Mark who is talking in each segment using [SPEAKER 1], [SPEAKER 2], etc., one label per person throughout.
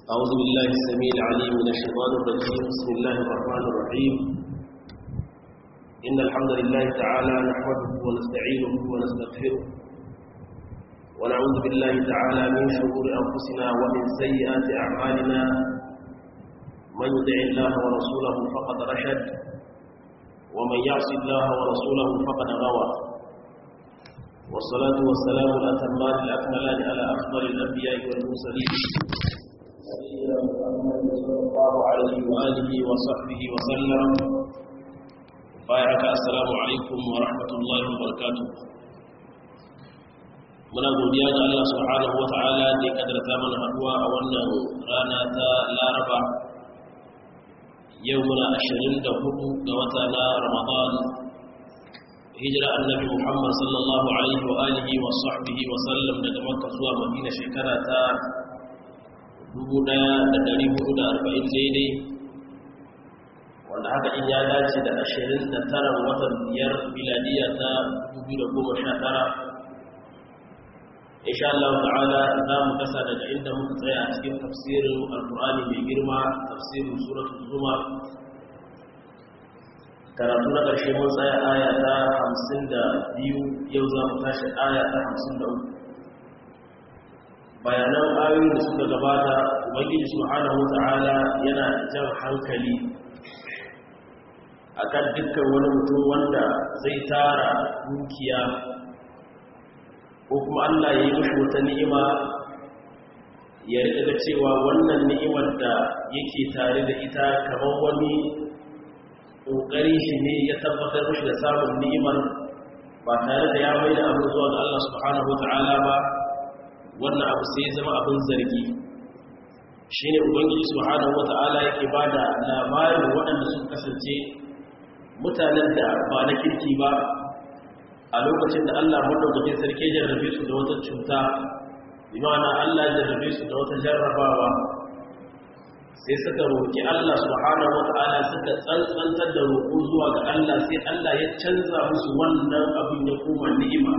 [SPEAKER 1] أعوذ بالله السميع العليم من الشيطان الرجيم بسم الله الرحمن الرحيم إن الحمد لله تعالى نحمده ونستعينه ونستغفره ونعوذ بالله تعالى من شرور أنفسنا ومن سيئات أعمالنا من يدع الله ورسوله فقد رشد ومن يعص الله ورسوله فقد غوى والصلاة والسلام الأتمان الأكملان على أفضل الأنبياء والمرسلين نبينا محمد صلى الله عليه وآله وصحبه وسلم بايعك السلام عليكم ورحمة الله وبركاته muna godiya ga Allah subhanahu wata'ala da ya kadarta mana haduwa a wannan rana ta Laraba yau muna 24 ga wata na Ramadan hijira annabi Muhammad sallallahu alaihi wa alihi wa sahbihi wa sallam daga Makka zuwa Madina shekara ta 1440 daidai wanda haka in ya dace da 29 watan biyar miladiya ta 2019 insha Allah ta'ala za mu kasa daga inda muka tsaya a cikin tafsirin alkur'ani mai girma tafsirin suratul zumar karatu na ƙarshe mun tsaya aya ta hamsin da biyu yau za mu tashi aya ta hamsin da uku bayanan ayoyin da suka gabata ubangiji subhanahu ta'ala yana jan hankali akan dukkan wani mutum wanda zai tara dukiya ko kuma Allah ya yi mashi wata ni'ima ya riƙa cewa wannan ni'imar da yake tare da ita kamar wani ƙoƙari shi ne ya tabbatar mashi da samun ni'imar ba tare da ya mai da abu zuwa ga Allah subhanahu wa ta'ala ba wannan abu sai zama abin zargi shi ne ubangiji subhanahu wa ta'ala yake ba da labarin waɗanda sun kasance mutanen da ba na kirki ba a lokacin da Allah madaukakin sarki jarrabe su da wata cuta imana Allah jarrabe su da wata jarrabawa sai suka roƙi Allah subhanahu wata'ala suka tsantsantar da roƙo zuwa ga Allah sai Allah ya canza musu wannan abin ya koma ni'ima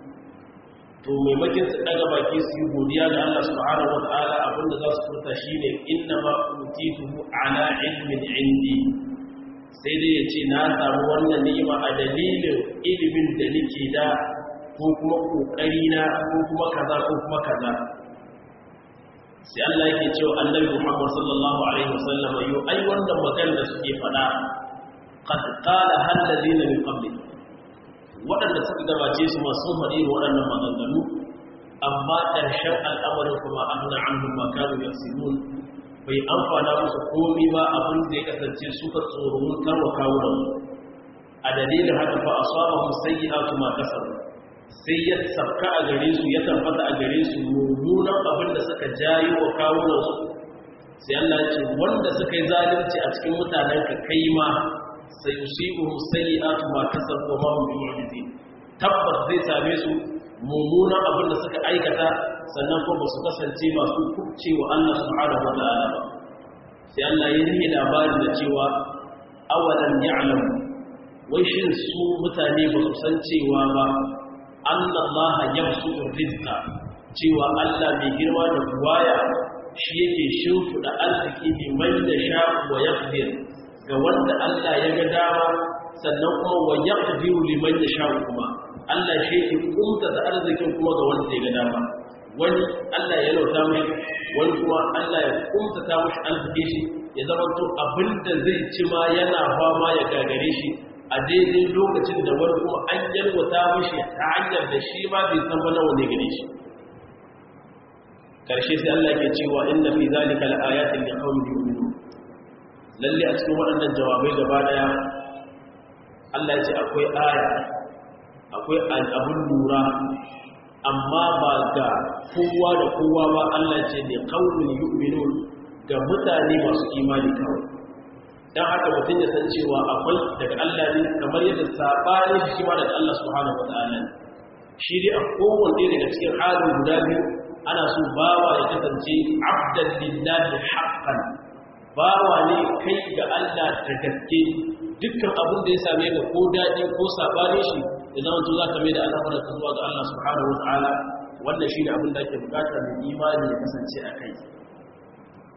[SPEAKER 1] to maimakin su daga baki su yi godiya ga Allah subhanahu wata'ala abinda za su furta shine inna ma utituhu ala ilmin indi sai dai ya ce na samu wannan ni'ima a dalilin ilimin da nake da ko kuma kokari na ko kuma kaza ko kuma kaza sai Allah yake cewa annabi Muhammad sallallahu alaihi wasallam yo ai wannan magana da suke fada qad qala hal ladina min qabli wadanda suka gabace su ma sun faɗi waɗannan maganganu amma ƙarshen al'amarin kuma anna anhum ma kanu yaksibun bai amfana musu komi ba abin da ya kasance suka tsoron karwa kawunan a dalilin haka fa asabahum sayyi'atu ma kasabu sai ya sabka a gare su ya tabbata a gare su mummunan abin da suka jayi wa kawunan su sai Allah ce wanda suka yi zalunci a cikin mutanen ka kai ma sai yusibuhum sayyi'atu ma kasabu wa ma hum bi'ujizin tabbas zai same su mummunan abin da suka aikata sannan kuma su kasance masu kubce wa Allah subhanahu wa ta'ala ba sai Allah ya yi labarin da cewa awalan ya'lam wai shin su mutane ba su san cewa ba annallaha yabsutu rizqa cewa Allah mai girma da buwaya shi yake shimfida arziki liman da sha wa yaqdir ga wanda Allah ya ga dama sannan kuma wa yaqdiru liman da sha kuma Allah shi yake kumta da arzikin kuma ga wanda ya ga dama wani Allah ya lauta mai wani kuma Allah ya kumta ta mashi arziki shi ya zama to abinda zai ci ma yana fama ya gagare shi a daidai lokacin da wani kuma an yalwata mashi ta hanyar da shi ma bai san ba nawa ne gare shi karshe sai Allah ke cewa inna fi zalika laayatin liqaumin yu'minun lalle a cikin waɗannan jawabai gaba daya Allah ya ce akwai aya akwai abun lura amma ba ga kowa da kowa ba Allah ce ne kaunin yu'minun ga mutane masu imani kawai dan haka mutum ya san cewa akwai daga Allah ne kamar yadda sabanin shi ma daga Allah subhanahu wataala shi dai a kowanne daga cikin halin guda biyu ana so bawa ya kasance abdan lillahi haqqan bawa ne kai ga Allah da gaske dukkan abin da ya same ka ko daɗi ko sabanin shi ya zama to za ka mai da al'amuran ka zuwa ga Allah subhanahu wataala wannan shine abin da ake bukata mai imani ya kasance a kai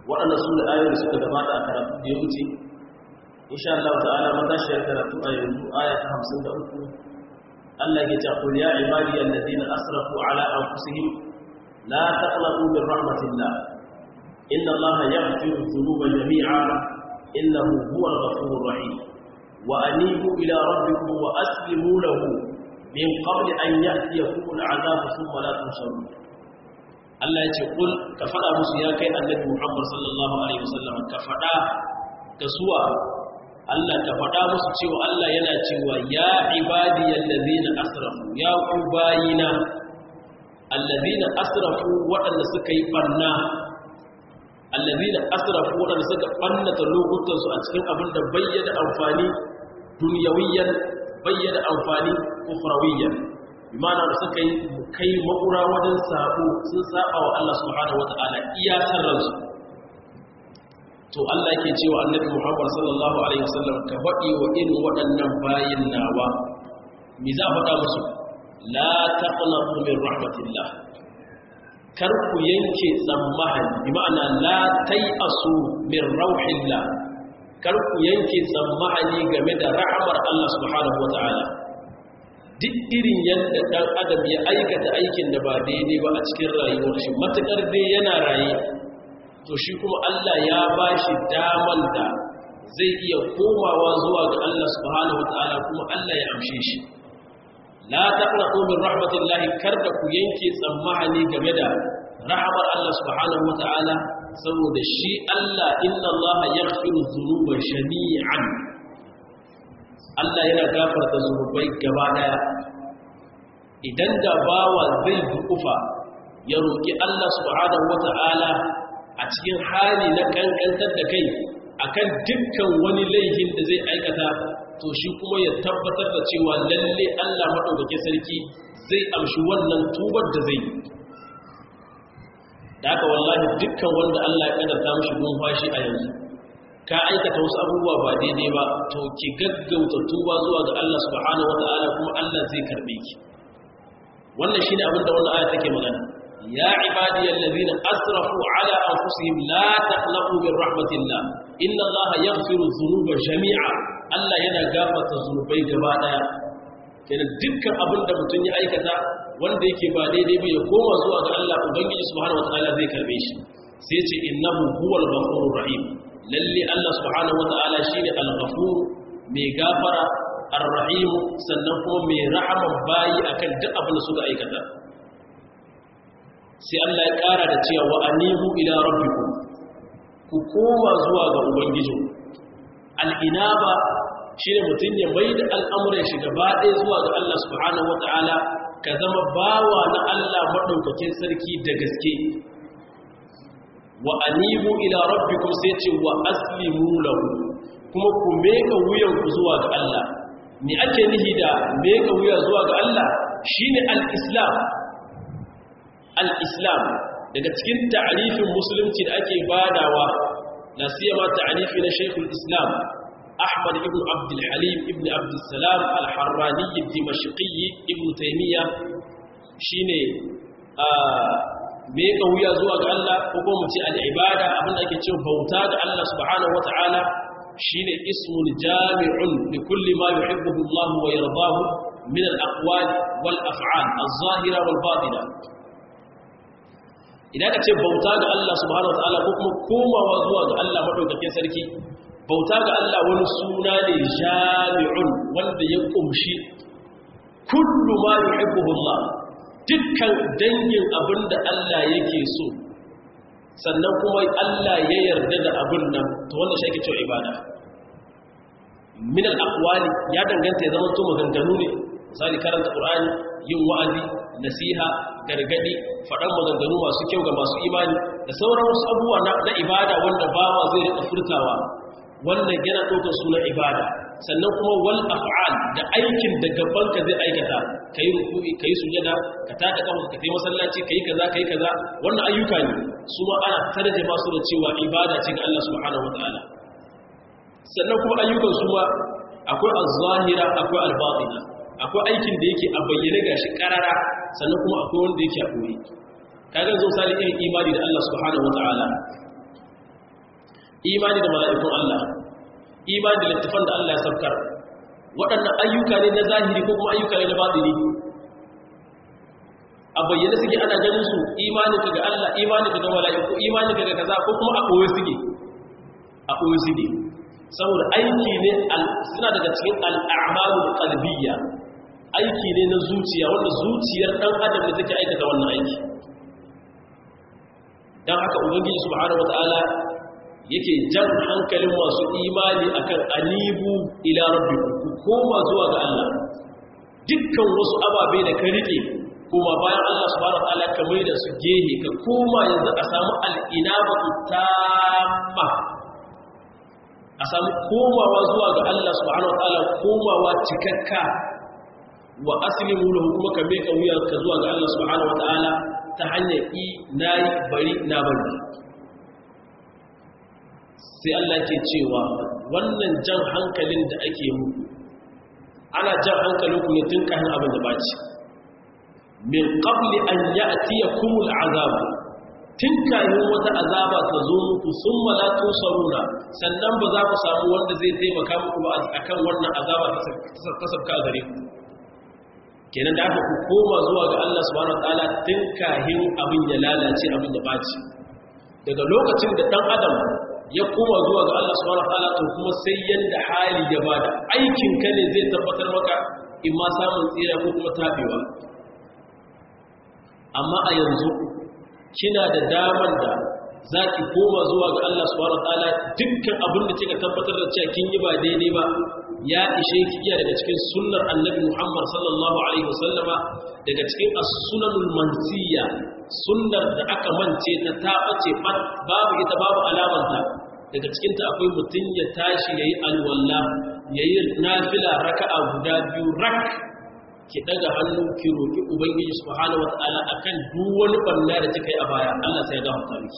[SPEAKER 1] waɗanda su da ayoyi suka gabata a karatu da ya wuce insha Allah ta'ala matashiyar karatu a yanzu aya ta 53 Allah ya ce qul ya ibadi alladhina asrafu ala anfusihim la taqnatu min rahmatillah inna Allah yaghfiru dhunuba jami'a innahu huwal ghafurur rahim wa anibu ila rabbikum wa aslimu lahu min qabli an ya'tiyakum al'adab thumma la tunsarun Allah ya ce kul ka faɗa musu ya kai annabi Muhammad sallallahu alaihi wasallam ka faɗa ga suwa Allah ka faɗa musu cewa Allah yana cewa ya ibadiyal ladina asrafu ya ku bayina alladina asrafu waɗanda suka yi banna alladina asrafu waɗanda suka bannata lokutan su a cikin abin da bayyana amfani dunyawiyan bayyana amfani ukhrawiyyan imana da suka yi kai makura wajen sabo sun saba wa Allah subhanahu wata'ala iya sarransu to Allah yake cewa annabi Muhammad sallallahu alaihi wasallam ka faɗi wa irin waɗannan bayin nawa me za faɗa musu la taqnatu min rahmatillah kar ku yanke tsammani bi ma'ana la tayasu min rauhillah kar ku yanke tsammani game da rahmar Allah subhanahu wata'ala duk irin yadda ɗan adam ya aikata aikin da ba daidai ba a cikin rayuwar shi matuƙar dai yana raye to shi kuma Allah ya ba shi daman da zai iya komawa zuwa ga Allah subhanahu wata'ala kuma Allah ya amshe shi la taqnatu min rahmatillahi kar da ku yanke tsammani game da rahmar Allah subhanahu wata'ala saboda shi Allah inna Allah yaghfiru dhunuba jami'an Allah yana gafarta zunubai gaba daya idan da bawa zai dukufa ya roki Allah subhanahu wata'ala a cikin hali na kankantar da kai akan dukkan wani laifin da zai aikata to shi kuma ya tabbatar da cewa lalle Allah madaukakin sarki zai amshi wannan tubar da zai da haka wallahi dukkan wanda Allah ya kaddara mishi numfashi a yanzu ka aikata wasu abubuwa ba daidai ba to ki gaggauta tuba zuwa ga Allah subhanahu wataala kuma Allah zai karbe ki wannan shine abin da wannan aya take magana ya ibadiyal ladina asrafu ala anfusihim la taqnatu min rahmatillah inna Allah yaghfiru dhunuba jami'a Allah yana gafarta zunubai gaba daya kenan dukkan abin da mutum ya aikata wanda yake ba daidai ba ya koma zuwa ga Allah ubangiji subhanahu wataala zai karbe shi sai ce innahu huwal ghafurur rahim lalle Allah subhanahu wata'ala shine al-ghafur mai gafara ar-rahim sannan kuma mai rahama bayi akan duk abin da suka aikata sai Allah ya kara da cewa wa anibu ila rabbikum ku koma zuwa ga ubangijin al-inaba shine mutun ya maida al'amuran shi gaba ɗaya zuwa ga Allah subhanahu wata'ala ka zama bawa na Allah madaukakin sarki da gaske wa anibu ila rabbikum sai ce wa aslimu lahu kuma ku meka wuyanku zuwa ga Allah me ake nihi da meka wuya zuwa ga Allah shine al-islam al-islam daga cikin ta'arifin musulunci da ake badawa na siyama ta'arifi na Sheikhul Islam Ahmad ibn Abdul Halim ibn Abdul Salam al-Harrani ad-Dimashqi ibn Taymiyyah shine me ka wuya zuwa ga Allah ko kuma mu ce al-ibada abin da ake cewa bauta ga Allah subhanahu wata'ala shine ismul jami'un li kulli ma yuhibbuhu Allah wa yardahu min al-aqwal wal af'al az-zahira wal batina idan ka ce bauta ga Allah subhanahu wata'ala ko kuma komawa zuwa ga Allah madaukakin sarki bauta ga Allah wani suna ne jami'un wanda ya kumshi kullu ma yuhibbuhu Allah dukkan dangin abin da Allah yake so sannan kuma Allah ya yarda da abin nan to wanda shi ake cewa ibada min al-aqwali ya danganta ya zama to maganganu ne misali karanta qur'ani yin wa'azi nasiha gargadi faɗan maganganu masu kyau ga masu imani da sauran wasu abubuwa na ibada wanda bawa zai rika furtawa wannan yana ɗaukar sunan ibada sannan kuma wal af'al da aikin da gabanka zai aikata kai ruku'i kai sujada ka tada kafa ka kai masallaci kai kaza kai kaza wannan ayyuka ne su ma ana tarjuma su da cewa ibada ce ga Allah subhanahu wataala sannan kuma ayyukan su ma akwai az-zahira akwai al-batina akwai aikin da yake a bayyane gashi karara sannan kuma akwai wanda yake a koyi kaga zo misali irin imani da Allah subhanahu wataala imani da mala'ikun Allah imani da littafan da Allah ya saukar waɗannan ayyuka ne na zahiri ko kuma ayyuka ne na batini a bayyane suke ana ganin su imanin ka ga Allah imanin ka ga mala'iku imanin ka ga kaza ko kuma a koyo suke a koyo suke saboda aiki ne suna daga cikin al'amalul qalbiyya aiki ne na zuciya wanda zuciyar dan adam ne take aikata wannan aiki dan haka ubangiji subhanahu wataala yake jan hankalin masu imani akan anibu ila rabbikum ku koma zuwa ga Allah dukkan wasu ababe da ka rike kuma bayan Allah subhanahu wataala ka mai da su gehe ka koma yanzu a samu al'inabatu tamma a samu komawa zuwa ga Allah subhanahu wataala komawa cikakka wa aslimu lahu kuma ka mai wuya ka zuwa ga Allah subhanahu wataala ta hanyar i nayi bari na bari sai Allah ke cewa wannan jan hankalin da ake muku ana jan hankalinku ne tun kafin abin da baci min qabli an ya'tiyakumul azab tun kafin wata azaba ta zo muku summa la tusaruna sannan ba za ku samu wanda zai taimaka muku ba akan wannan azaba ta sabka gare ku kenan da aka ku koma zuwa ga Allah subhanahu wataala tun kafin abin ya lalace abin ya baci daga lokacin da dan adam ya koma zuwa ga Allah subhanahu wataala to kuma sai yanda hali ya bada aikin ka ne zai tabbatar maka in ma samun tsira ko kuma tabewa amma a yanzu kina da daman da zaki koma zuwa ga Allah subhanahu wataala dukkan abin da kika tabbatar da cewa kin yi ba daidai ba ya ishe ki iya daga cikin sunnar annabi Muhammad sallallahu alaihi wasallama daga cikin as-sunanul mansiya sunnar da aka mance ta tabace babu ita babu alamanta daga cikinta akwai mutum ya tashi ya yi alwalla ya yi nafila raka'a guda biyu rak ki daga hannu ki roƙi ubangiji subhanahu wata'ala akan duk wani banna da kika yi a baya Allah sai ya gafarta miki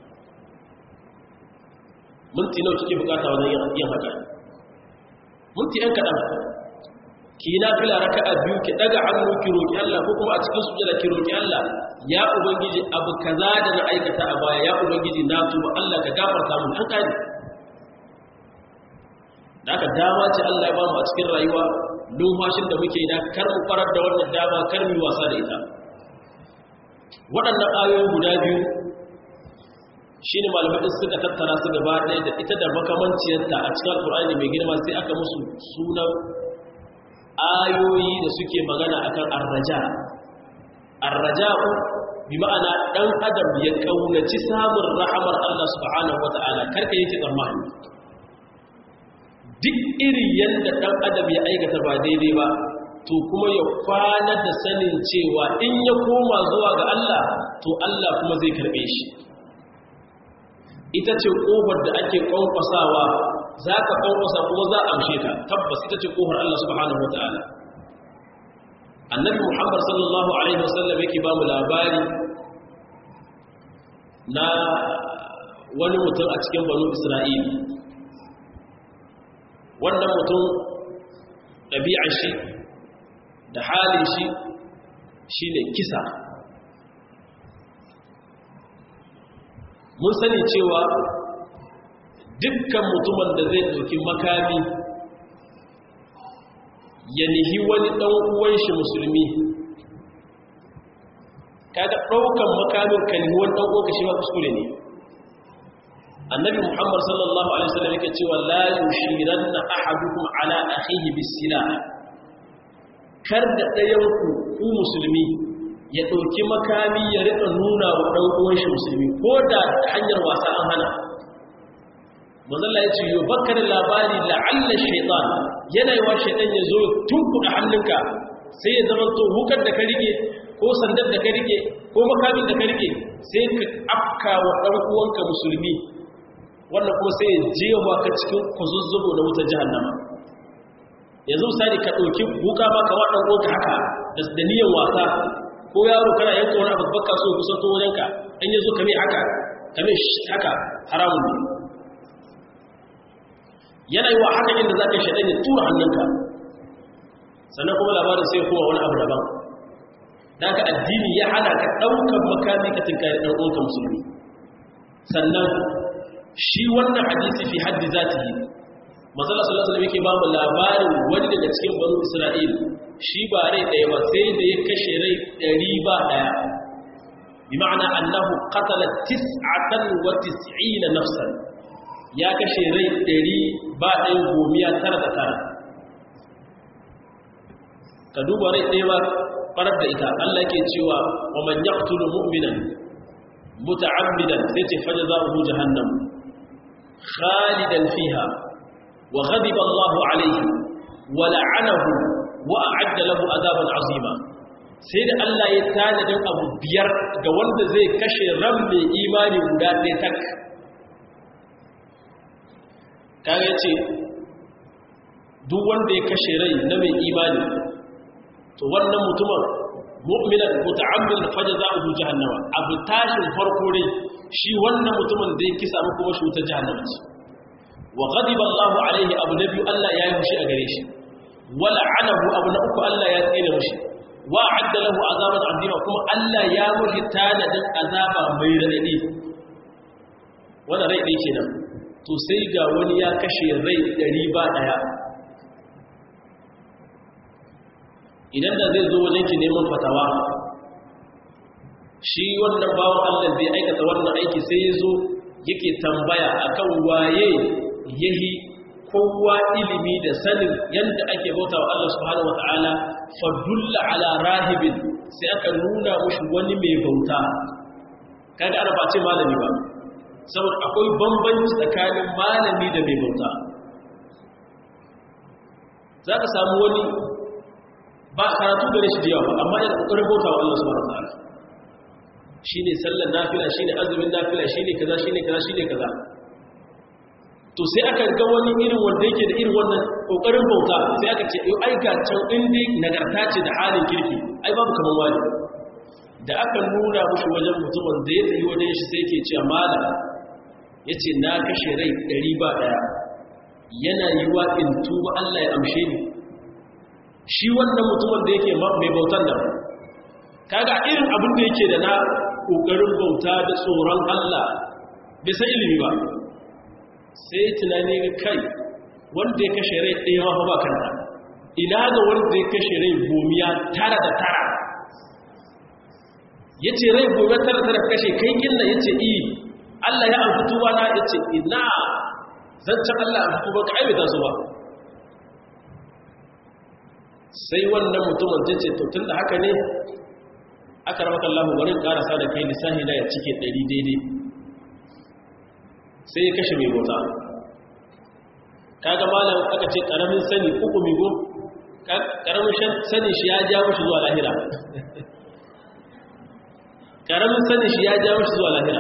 [SPEAKER 1] minti nawa kike bukata wajen yin haka minti ɗan kaɗan ki yi nafila raka'a biyu ki daga hannu ki roƙi Allah ko kuma a cikin sujada ki roƙi Allah ya ubangiji abu kaza da na aikata a baya ya ubangiji na tuba Allah ka gafarta mun an kare da aka dama ce Allah ya ba mu a cikin rayuwa lumfashin da muke da kar mu farar da wannan dama kar mu wasa da ita waɗannan ayoyi guda biyu shine malamai suka tattara su gaba ɗaya da ita da makamanciyarta a cikin alƙur'ani mai girma sai aka musu sunan ayoyi da suke magana akan arraja arraja'u bi ma'ana dan adam ya kaunaci samun rahamar Allah subhanahu wata'ala karka yake tsammani duk iri yanda dan adam ya aikata ba daidai ba to kuma ya kwana da sanin cewa in ya koma zuwa ga Allah to Allah kuma zai karbe shi ita ce kofar da ake kwankwasawa za ka kwankwasa kuma za a amshe ka tabbas ita ce kofar Allah subhanahu wata'ala annabi muhammad sallallahu alaihi wasallam yake ba mu labari na wani mutum a cikin banu isra'il wannan mutum ɗabi'ar shi da halin shi shi ne kisa mun sani cewa dukkan mutumin da zai ɗauki makami ya nihi wani ɗan uwan shi musulmi kaga ɗaukan makamin ka nihi wani ɗan uwanka shi ma kuskure ne annabi muhammad sallallahu alaihi wasallam yake cewa la yushiranna ahadukum ala akhihi bisila kar da ɗayan ku ku musulmi ya ɗauki makami ya rika nuna wa ɗan uwan shi musulmi ko da hanyar wasa an hana manzalla ya ce yau baka da labari la'alla shaitan yana yi wa shaitan ya zo tunkuɗa hannunka sai ya zama to hukar da ka rike ko sandar da ka rike ko makamin da ka rike sai ka afka wa ɗan uwanka musulmi wannan kuma sai ya jewa ka cikin kwazuzzubo na wutar jahannama yanzu misali ka ɗauki buka ba ka wa ɗan uwanka haka da niyan wasa ko yaro kana yanka wani abu baka so kusan to wajenka an yi zo kame haka kame haka haramun ne yana yi wa haka inda za ka shaɗan ya tura hannunka sannan kuma labarin sai kowa wani abu daban da ka addini ya hana ka ɗaukar makami ka tinkari ɗan uwanka musulmi sannan shi wannan hadisi fi haddi zatihi mazala sallallahu alaihi yake ba mu labarin wani daga cikin banu isra'il shi ba rai daya ba sai da ya kashe rai ɗari ba daya bi ma'ana annahu qatala tis'atan wa tis'ina nafsan ya kashe rai ɗari ba ɗaya gomiya tara da tara ka duba rai ɗaya ba farar da ita Allah ke cewa wa man yaqtulu mu'minan muta'ammidan sai ce fajzahu jahannam khalidan fiha wa ghadiba Allahu alayhi wa la'anahu wa a'adda lahu adaban azima sai da Allah ya tanadin abu biyar ga wanda zai kashe ran mai imani guda ɗaya tak kaga ce duk wanda ya kashe rai na mai imani to wannan mutumin mu'minan muta'ammil fajza'uhu jahannama abu tashin farko dai shi wannan mutumin da ya kisa mu kuma shi ta jahannama ce wa ghadiba Allahu alaihi abu nabi Allah ya yi mushi a gare shi wa la'anahu abu na uku Allah ya tsine mushi wa adda lahu azaban azima kuma Allah ya mushi tanadin azaba mai radadi wannan rai dai kenan to sai ga wani ya kashe rai ɗari ba ɗaya idan da zai zo wajen ki neman fatawa shi wannan bawan allah zai aikata wannan aiki sai ya zo yake tambaya akan waye yahi kowa ilimi da sanin yadda ake bauta wa Allah subhanahu wata'ala fadulla ala rahibin sai aka nuna mushi wani mai bauta kaga ana ba ce malami ba saboda akwai bambanci tsakanin malami da mai bauta za ka samu wani ba karatu gare shi da yawa amma yana ƙoƙarin bauta wa Allah subhanahu wataala shine sallar nafila shine azumin nafila shine kaza shine kaza shine kaza to sai aka ga wani irin wanda yake da irin wannan ƙoƙarin bauta sai aka ce ai ga can inda nagarta ce da halin kirki ai babu kamar wani da aka nuna mushi wajen mutumin da ya tsayi wajen shi sai ke cewa malam ya ce na kashe rai ɗari ba ɗaya yana yi wa in tuba Allah ya amshe ni shi wannan mutumin da yake mai bautan nan kaga irin abin da yake da na ƙoƙarin bauta da tsoron Allah bai san ilimi ba sai tunani ga kai wanda ya kashe rai ɗaya ma ba kanta ina ga wanda ya kashe rai gomiya tara da tara ya ce rai gobe tara tara kashe kai gina ya ce iya Allah ya amfi tuba na ya ce ina zancen Allah amfi tuba ka aibata su ba sai wannan mutumin ta ce tun da haka ne aka ramata Allah warin karasa da kai lissahi na ya cike ɗari daidai sai ya kashe mai bauta kaga malam aka ce ƙaramin sani uku migo ƙaramin sani shi ya ja mashi zuwa lahira ƙaramin sani shi ya ja mashi zuwa lahira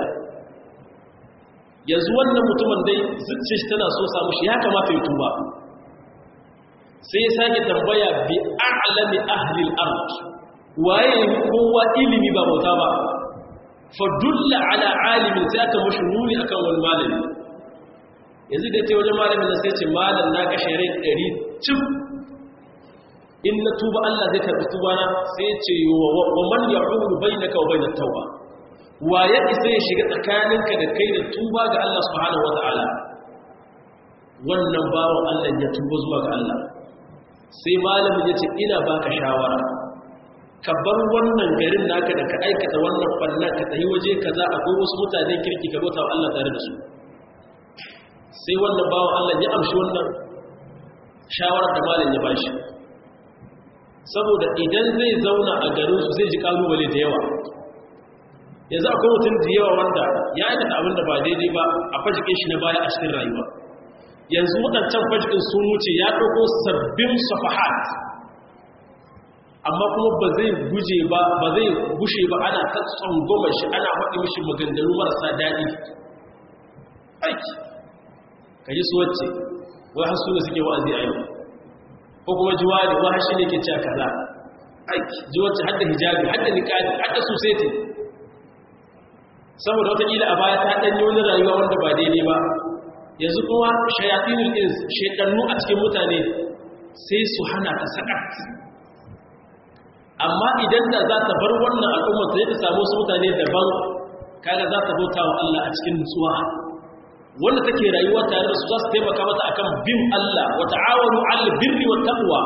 [SPEAKER 1] yanzu wannan mutumin dai zuciya shi tana so samu shi ya kamata ya tuba sai ya sake tambaya bi a'lami ahli al-ard waye ne kowa ilimi ba bauta ba fa dulla ala alimin sai aka mushi nuni akan wani malami yanzu da ce wajen malamin nan sai ce malam na kashe rai 100 cif in na tuba Allah zai karbi tuba na sai ce wa man ya'ulu bainaka wa bainat tauba wa ya isa ya shiga tsakaninka da kai da tuba ga Allah subhanahu wata'ala wannan bawan Allah ya tuba zuwa ga Allah sai malamin ya ce ina baka shawara ka bar wannan garin naka da ka aikata wannan fannan ka tafi waje kaza akwai wasu mutanen kirki ka bauta wa Allah tare da su sai wannan bawan Allah ya amshi wannan shawarar da malam ya bashi saboda idan zai zauna a garin su zai ji kalubale da yawa yanzu akwai mutum da yawa wanda ya aikata abin da ba daidai ba a fajikin shi na baya a cikin rayuwa yanzu waɗancan fajikin sun wuce ya ɗauko sabbin safahat amma kuma ba zai guje ba ba zai gushe ba ana ta tsangoma shi ana faɗi mishi maganganu marasa daɗi aiki ka ji su wacce wai har suna suke wa'azi a yau ko kuma jiwa ne wa shi ne ke cewa kaza aiki ji wacce hadda hijabi hadda niqabi hadda society saboda watakila a baya ta ɗanyi wani rayuwa wanda ba daidai ba yanzu kuma shayatinul ins shekannu a cikin mutane sai su hana ta sakat amma idan da za ta bar wannan al'ummar ta ta samu su mutane daban kaga za ta bauta wa Allah a cikin nutsuwa wanda take rayuwa tare da su za su taimaka mata akan bin Allah wa ta'awanu 'alal birri wat taqwa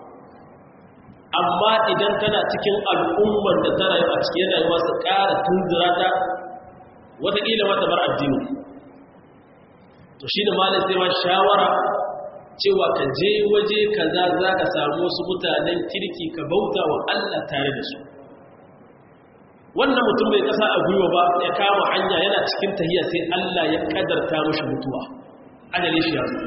[SPEAKER 1] amma idan tana cikin al'ummar da ta rayu a cikin rayuwa su ƙara tunzura ta wataƙila mata bar addini to shi da malin sai ma shawara cewa ka je waje kaza za ka samu wasu mutanen kirki ka bauta wa Allah tare da su wannan mutum bai kasa a gwiwa ba ya kama hanya yana cikin tahiya sai Allah ya kadarta mashi mutuwa ajali shi yanzu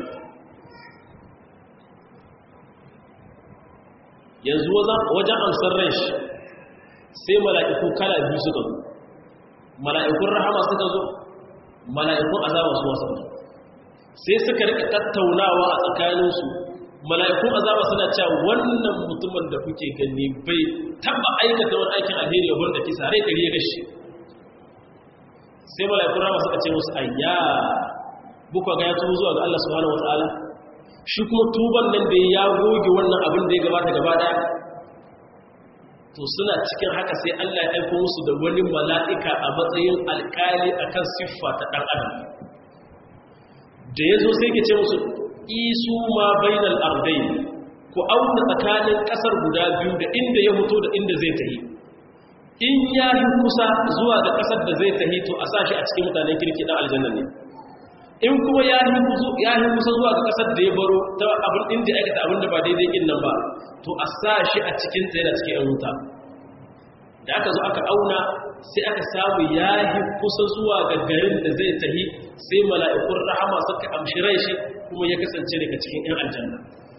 [SPEAKER 1] yanzu wajen amsar rai shi sai mala'iku kala biyu suka zo mala'ikun rahama suka zo mala'ikun azaba su wasu sai suka rika tattaunawa a tsakaninsu mala'ikun azaba suna cewa wannan mutumin da kuke gani bai taba aikata wani aikin alheri ya wanda kisa rai kari ya gashi sai mala'ikun rahama suka ce musu ayya buka ga ya tubu zuwa ga Allah subhanahu wataala shi kuma tuban nan da ya goge wannan abin da ya gabata gaba daya to suna cikin haka sai Allah ya aiko musu da wani mala'ika a matsayin alkali akan siffa ta dan adam da ya zo sai ke ce musu isu ma bainal ardai ku auna tsakanin kasar guda biyu da inda ya fito da inda zai tahi in ya yi kusa zuwa ga kasar da zai tahi to a sashi a cikin mutanen kirki dan aljanna ne in kuma ya yi kusa zuwa ga kasar da ya baro ta abin inda aikata abin da ba daidai kin nan ba to a sashi a cikin ta yana cikin yan wuta da aka zo aka auna sai aka samu ya yi kusa zuwa ga garin da zai tahi sai mala'ikun rahama suka amshi rai shi kuma ya kasance daga cikin ‘yan aljanna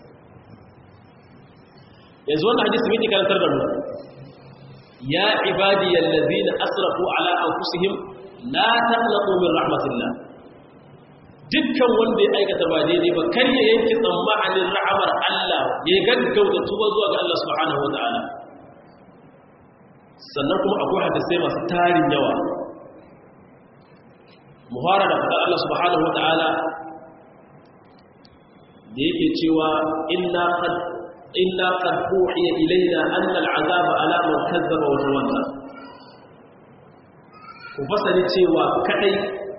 [SPEAKER 1] yanzu wannan hadisi mai karantar da mu ya ibadi yallazi na asrafu ala an kusihim la taqnatu min rahmatillah dukkan wanda ya aikata ba daidai ba kar ya yanke tsammanin rahamar Allah ya gaggauta tuba zuwa ga Allah subhanahu wa ta'ala sannan kuma akwai hadisai masu tarin yawa muhara da fadar Allah subhanahu wata'ala da yake cewa illa qad illa qad uhiya ilayna anna al'azaba ala man kazzaba wa tawalla ku fasali cewa kadai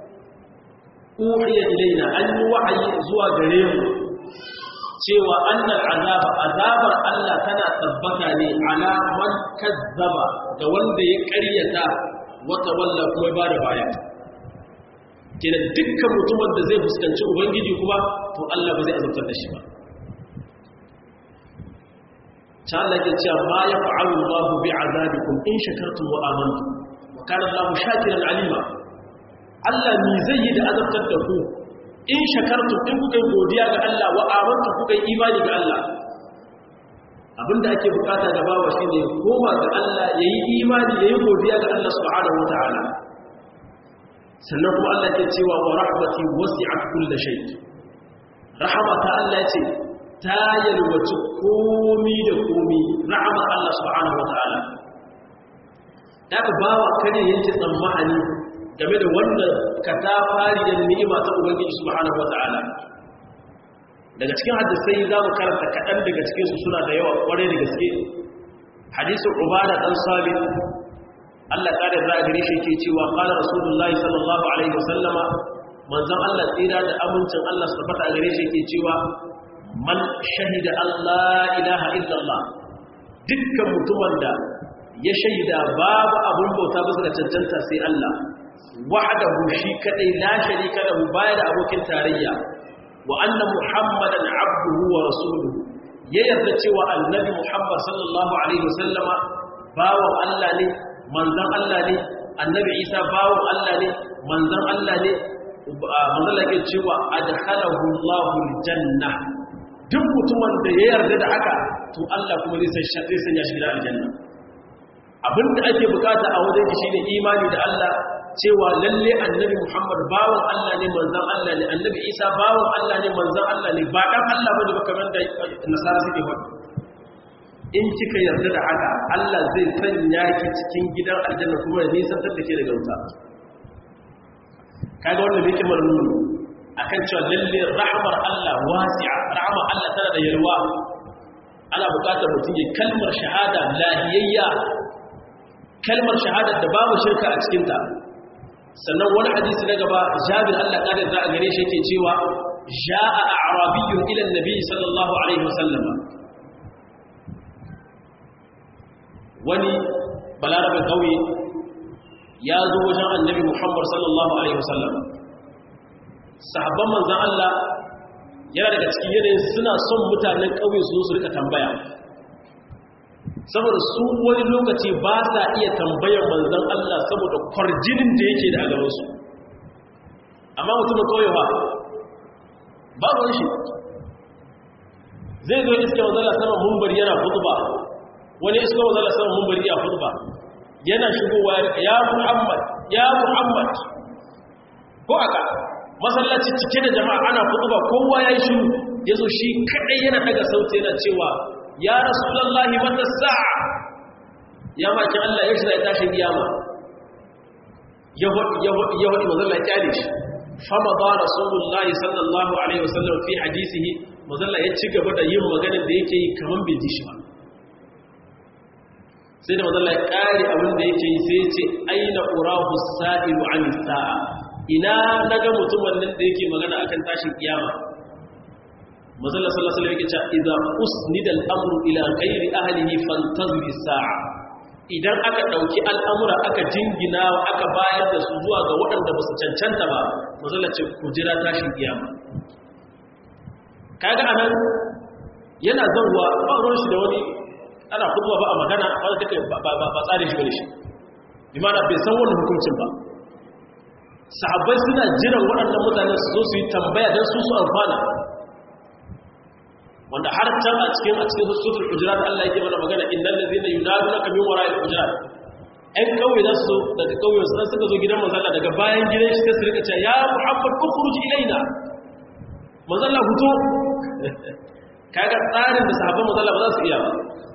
[SPEAKER 1] uhiya ilayna an yi wahayi zuwa gare mu cewa annal azaba azabar Allah tana tabbata ne ala man kazzaba ga wanda ya ƙaryata wata walla kuma ba da baya kenan dukkan mutumin da zai fuskanci ubangiji kuma to Allah ba zai azabtar da shi ba ta Allah ke cewa ma ya fa'alu Allah bi azabikum in shakartum wa amantum wa kana Allah shakiran alima Allah ni zai yi da azabtar da ku in shakartum in kuka yi godiya ga Allah wa amantum kuka yi imani ga Allah abinda ake bukata ga bawa shine koma ga Allah yayi imani yayi godiya ga Allah subhanahu wataala sannan kuma Allah ke cewa wa rahmati wasi'at kulli shay rahmata Allah ce ta yalwaci komi da komi rahmat Allah subhanahu wataala daga bawa kare yanke tsammani game da wannan katafariyar ni'ima ta ubangiji subhanahu wataala daga cikin hadisai za mu karanta kaɗan daga cikinsu suna da yawa ƙwarai da gaske hadisun ubada ɗan sabit allah ƙada za a gare shi ke cewa ƙada rasulullahi sallallahu alaihi wasallama manzan allah tsira da amincin allah su tabbata a gare shi ke cewa man shahida allah ilaha illallah dukkan mutumin da ya shaida babu abun bauta bisa da cancanta sai allah wahdahu shi kadai la sharika lahu baya da abokin tarayya wa anna muhammadan abduhu wa rasuluhu ya yarda cewa annabi muhammad sallallahu alaihi wasallama bawan Allah ne manzon Allah ne annabi isa bawan Allah ne manzon Allah ne manzon Allah ke cewa adkhalahu Allahu aljanna duk mutumin da ya yarda da haka to Allah kuma zai san zai sanya shi gidan aljanna abinda ake bukata a wajen shi shine imani da Allah cewa lalle annabi Muhammad bawan Allah ne manzan Allah ne annabi Isa bawan Allah ne manzan Allah ne ba dan Allah bane ba kamar da nasara suke faɗi in kika yarda da haka Allah zai sanya ki cikin gidan aljanna kuma ya nisantar da ke daga wuta kaga wannan yake marmuni akan cewa lalle rahmar Allah wasi'a rahmar Allah tana da yalwa ana buƙatar mutum ya kalmar shahada lahiyayya kalmar shahada da babu shirka a cikinta sannan wani hadisi na gaba jabir Allah ƙarin za a gare shi yake cewa ja'a a'rabiyyun ila annabi sallallahu alaihi wasallam wani balarabin kauye ya zo wajen annabi Muhammad sallallahu alaihi wasallam sahabban manzon Allah yana daga cikin yanayin suna son mutanen kauye su zo su rika tambaya saboda su wani lokaci ba sa iya tambayar manzan Allah saboda kwarjinin da yake da a gabansu amma mutumin kawai ba ba wani shi zai zo iska manzala sama mumbari yana ba wani iska manzala sama mumbari ya ba yana shigowa ya muhammad ya muhammad ko aka masallaci cike da jama'a ana ba kowa ya yi shiru ya zo shi kaɗai yana daga sauti yana cewa ya rasulallahi mata sa'a ya maki Allah ya shirya tashin kiyama ya waɗi mazalla ya kyale shi fama ba rasulullahi sallallahu alaihi wasallam fi hadisihi mazalla ya ci gaba da yin maganin da yake yi kamar bai ji shi ba sai da mazalla ya ƙari abin da yake yi sai ya ce aina urahu sa'ilu an sa'a ina naga mutumin nan da yake magana akan tashin kiyama mazalla sallallahu alaihi wasallam yake idza usnida al-amru ila ghairi ahlihi fantazir as-sa'a idan aka dauki al'amura aka jingina aka bayar da su zuwa ga waɗanda ba su cancanta ba mazalla ce ku jira tashin kiyama kaga anan yana zanwa ba ruwan shi da wani ana khutba ba a magana ba take ba ba tsare shi bane shi limana bai san wannan hukuncin ba sahabbai suna jiran waɗannan mutanen su zo su yi tambaya don su su amfana wanda har can a cikin a cikin sufur hujurat Allah yake mana magana innal ladina yunadunaka min wara'il hujurat ɗan kauye za su daga kauye su suka zo gidan manzala daga bayan gidan shi sai su rika cewa ya muhammad ukhruj ilaina manzala fito kaga tsarin da sahabban manzala ba za su iya ba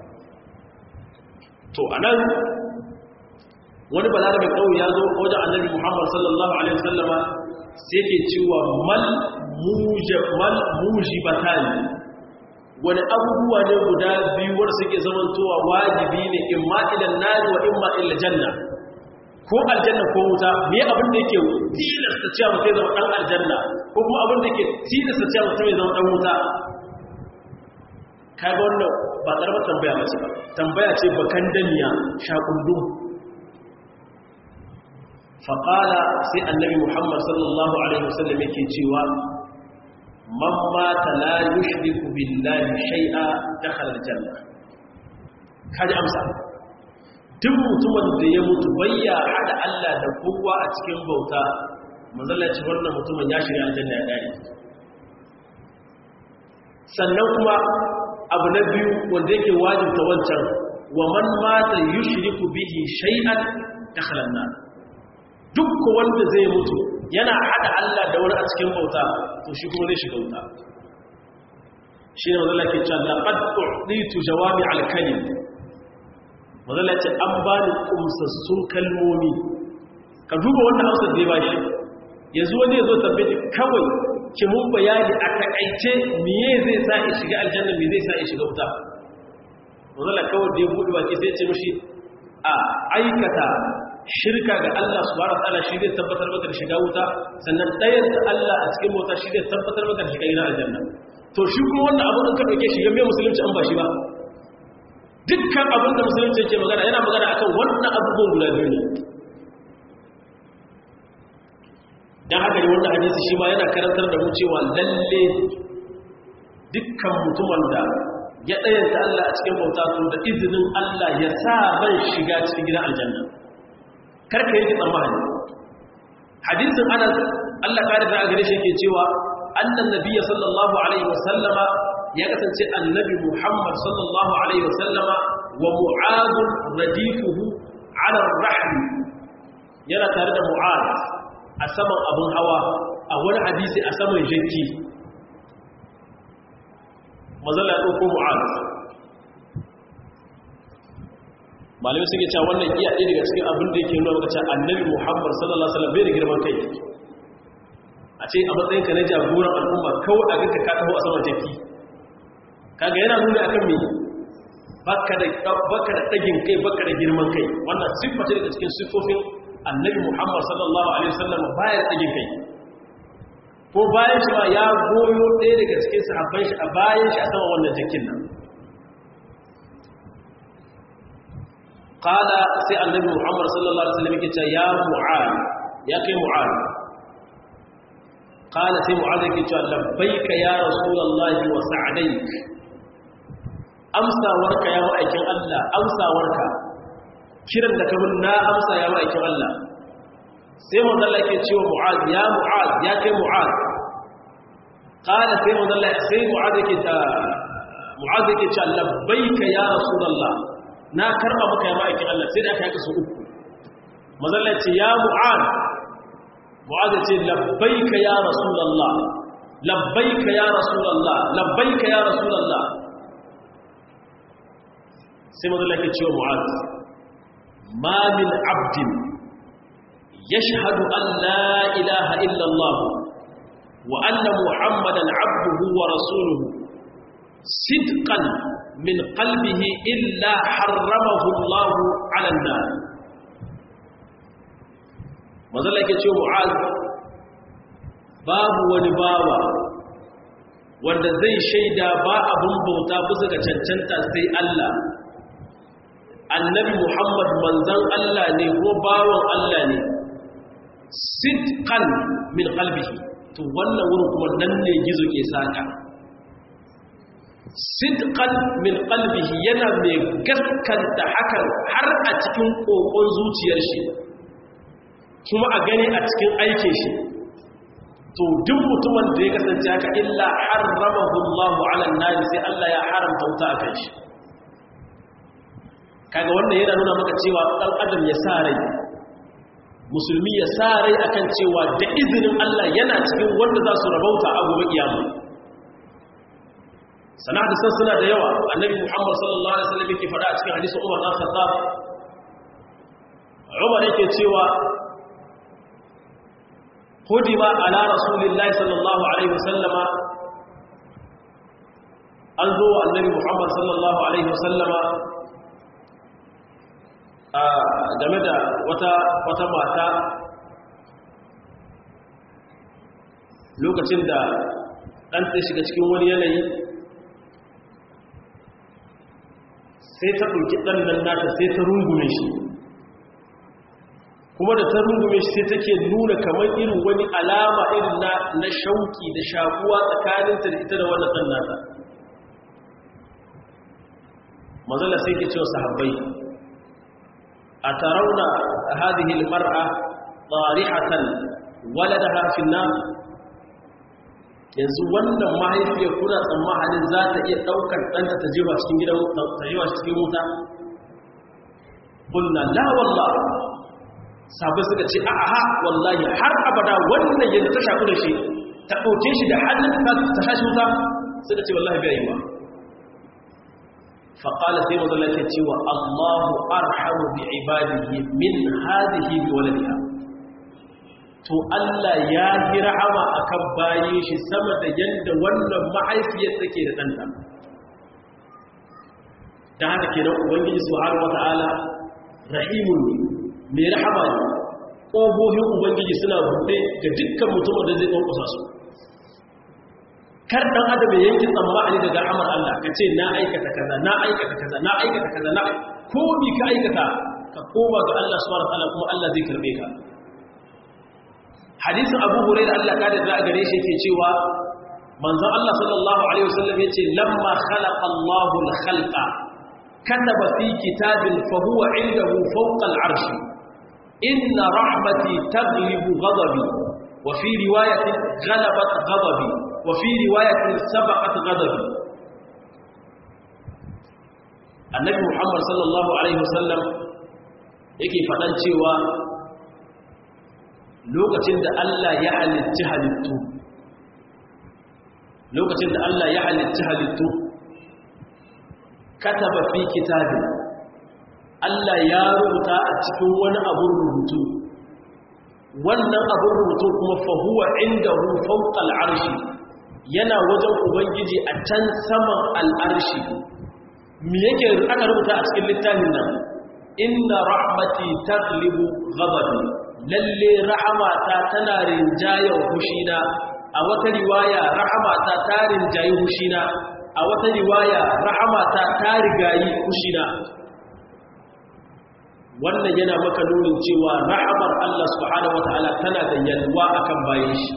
[SPEAKER 1] to anan wani balarabe kauye ya zo wajen annabi muhammad sallallahu alaihi wasallama sai yake cewa mal mujabal mujibatani wani abubuwa ne guda biyu wanda suke zamantowa wajibi ne in ma ilan nari wa in ma ilan janna ko aljanna ko wuta me abin da yake tilasta cewa mutum zama dan aljanna ko kuma abin da yake tilasta cewa mutum ya zama dan wuta kaga wannan ba karamar tambaya ba ce ba tambaya ce bakan daniya shakundum faƙala sai annabi muhammad sallallahu alaihi wasallam yake cewa man mata la yushriku billahi shay'a dakhala aljanna kaji amsa duk mutumin da ya mutu bayya hada Allah da kowa a cikin bauta manzalaci wannan mutumin ya shirya aljanna ya dare sannan kuma abu na biyu wanda yake wajibta wancan wa man mata yushriku bihi shay'an dakhala an-nar duk wanda zai mutu yana hada Allah da wani a cikin bauta to shi kuma zai shiga wuta shi ne mazala ke cewa laqad u'titu jawami al-kalim mazala ce an ba ni kumsassun kalmomi ka duba wannan hausar da ya bashi yanzu wani ya zo tabbaci kawai ki mun bayani a takaice miye zai sa ya shiga aljanna me zai sa ya shiga wuta mazala kawai da ya buɗe baki sai ce mishi a aikata shirka ga Allah subhanahu wa ta'ala shi zai tabbatar maka da shiga wuta sannan ɗayan da Allah a cikin wuta shi zai tabbatar maka da shiga gidan aljanna to shi kuma wannan abu in ka dauke shi ga me musulunci an ba shi ba dukkan abin da musulunci yake magana yana magana akan wannan abubuwan guda biyu ne dan haka ne wannan hadisi shi ma yana karantar da mu cewa lalle dukkan mutumin da ya ɗayanta Allah a cikin bauta to da izinin Allah ya sa ban shiga cikin gidan aljanna karka yi tsammani hadisin anas Allah ka da gare shi yake cewa annan nabiyyi sallallahu alaihi wasallama ya kasance annabi Muhammad sallallahu alaihi wasallama wa mu'ad radifuhu ala ar-rahl yana tare da mu'ad a saman abun hawa a wani hadisi a saman janki mazalla ya dauko mu'ad malamai suke cewa wannan iya ɗaya daga cikin abin da yake nuna maka cewa annabi muhammad sallallahu alaihi wasallam bai da girman kai a ce a matsayin ka na jagoran al'umma kawai a ganka ka taho a saman jaki kaga yana nuna akan me baka da baka da dagin kai baka da girman kai wannan siffa ce daga cikin siffofin annabi muhammad sallallahu alaihi wasallam bayan tsagin kai ko bayan shi ma ya goyo ɗaya daga cikin sahabban shi a bayan shi a sama wannan jakin nan qala sai annabi muhammad sallallahu alaihi wasallam yake cewa ya mu'ad ya kai mu'ad qala sai mu'ad yake cewa labbaika ya rasulullahi wa sa'daik amsawarka ya ma'aikin Allah amsawarka kiran da kamun na amsa ya ma'aikin Allah sai manzalla ke cewa mu'az ya mu'az ya kai mu'az qala sai manzalla sai mu'az yake ta mu'az yake cewa labbaika ya rasulullah na karba maka ya ma'aikin Allah sai da aka yaka su uku manzalla ce ya mu'az mu'az ya ce labbaika ya rasulullah labbaika ya rasulullah labbaika ya rasulullah sai manzalla ke cewa mu'az ma min abdin يشهد أن لا إله إلا الله وأن محمدا عبده ورسوله صدقا من قلبه إلا حرمه الله على النار ماذا لك يتشو معاذ باب ونباوة wanda zai shaida ba abin bauta bisa ga cancanta sai Allah annabi Muhammad manzan Allah ne ko bawon Allah ne sidqan min qalbihi to wannan wurin kuma nan ne gizo ke saka sidqan min qalbihi yana mai gaskanta hakan har a cikin kokon zuciyar shi kuma a gani a cikin aikin shi to duk mutumin da ya kasance haka illa harramahu Allahu ala an sai Allah ya haramta wuta akan shi kaga wannan yana nuna maka cewa dan adam ya sa rai musulmi ya sa rai akan cewa da izinin Allah yana cikin wanda za su rabauta a gobe kiyama sana da san suna da yawa annabi Muhammad sallallahu alaihi wasallam yake faɗa a cikin hadisin Umar dan Khattab Umar yake cewa hudiba ala rasulillahi sallallahu alaihi wasallama an zo annabi Muhammad sallallahu alaihi wasallama game da wata wata mata lokacin da ɗan ta shiga cikin wani yanayi sai ta ɗauki ɗan nan nata sai ta rungume shi kuma da ta rungume shi sai take nuna kamar irin wani alama irin na, na shauki da shakuwa tsakaninta da ita da wannan ɗan nata mazala sai ke cewa sahabbai أترون هذه المرأة طارحة ولدها في النار yanzu wannan mahaifiyar kuna tsammanin za ta iya ɗaukar ɗanta ta jewa cikin gidan ta jewa cikin wuta kulna la wallah sabai suka ce a aha wallahi har abada wannan yadda ta shafi da shi ta ɗauke shi da hannun ta shashi wuta suka ce wallahi bai yi ba faƙala sai mazala ke cewa allahu arhamu bi ibadihi min hadihi bi waladiha to allah ya yi rahama a kan bayan shi sama da yadda wannan mahaifiyar take da ɗanta ta haka ke nan ubangiji su har wata'ala rahimun ne mai rahama ne ƙogohin ubangiji suna buɗe ga dukkan mutumin da zai ƙwanƙwasa su kar dan adam ya yanki tsammani daga amar Allah ka ce na aikata kaza na aikata kaza na aikata kaza na ko bi ka aikata ka koma ga Allah subhanahu wa ta'ala kuma Allah zai karbe ka hadisin Abu Hurairah Allah ka da gare shi yake cewa manzon Allah sallallahu alaihi wasallam yace lamma khalaqa Allahu al-khalqa kataba fi kitabin fa huwa indahu fawqa al-arsh inna rahmati taghlibu ghadabi wa fi riwayatin ghalabat ghadabi وفي رواية سبقت غضبي النبي محمد صلى الله عليه وسلم yake faɗan cewa lokacin da Allah ya halitta halittu lokacin da Allah ya halitta halittu kataba fi kitabin Allah ya rubuta a cikin wani abun rubutu wannan abun rubutu kuma fahuwa inda hu fawqa al'arshi yana wajen ubangiji a can saman al'arshi me yake aka rubuta a cikin littafin nan inna rahmati taglibu ghadabi lalle rahamata tana rinjayar hushina a wata riwaya rahamata ta rinjayi hushina a wata riwaya rahamata ta rigayi hushina wannan yana maka nunin cewa rahamar Allah subhanahu wataala tana da yalwa akan bayan shi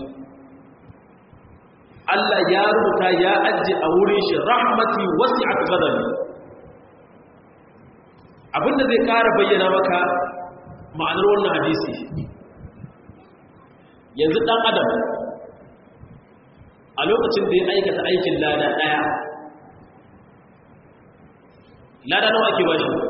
[SPEAKER 1] Allah ya rubuta ya ajiye a wurin shi rahmati wasi'at ghadabi abinda zai kara bayyana maka ma'anar wannan hadisi yanzu dan adam a lokacin da ya aikata aikin lada daya lada nawa ake ba shi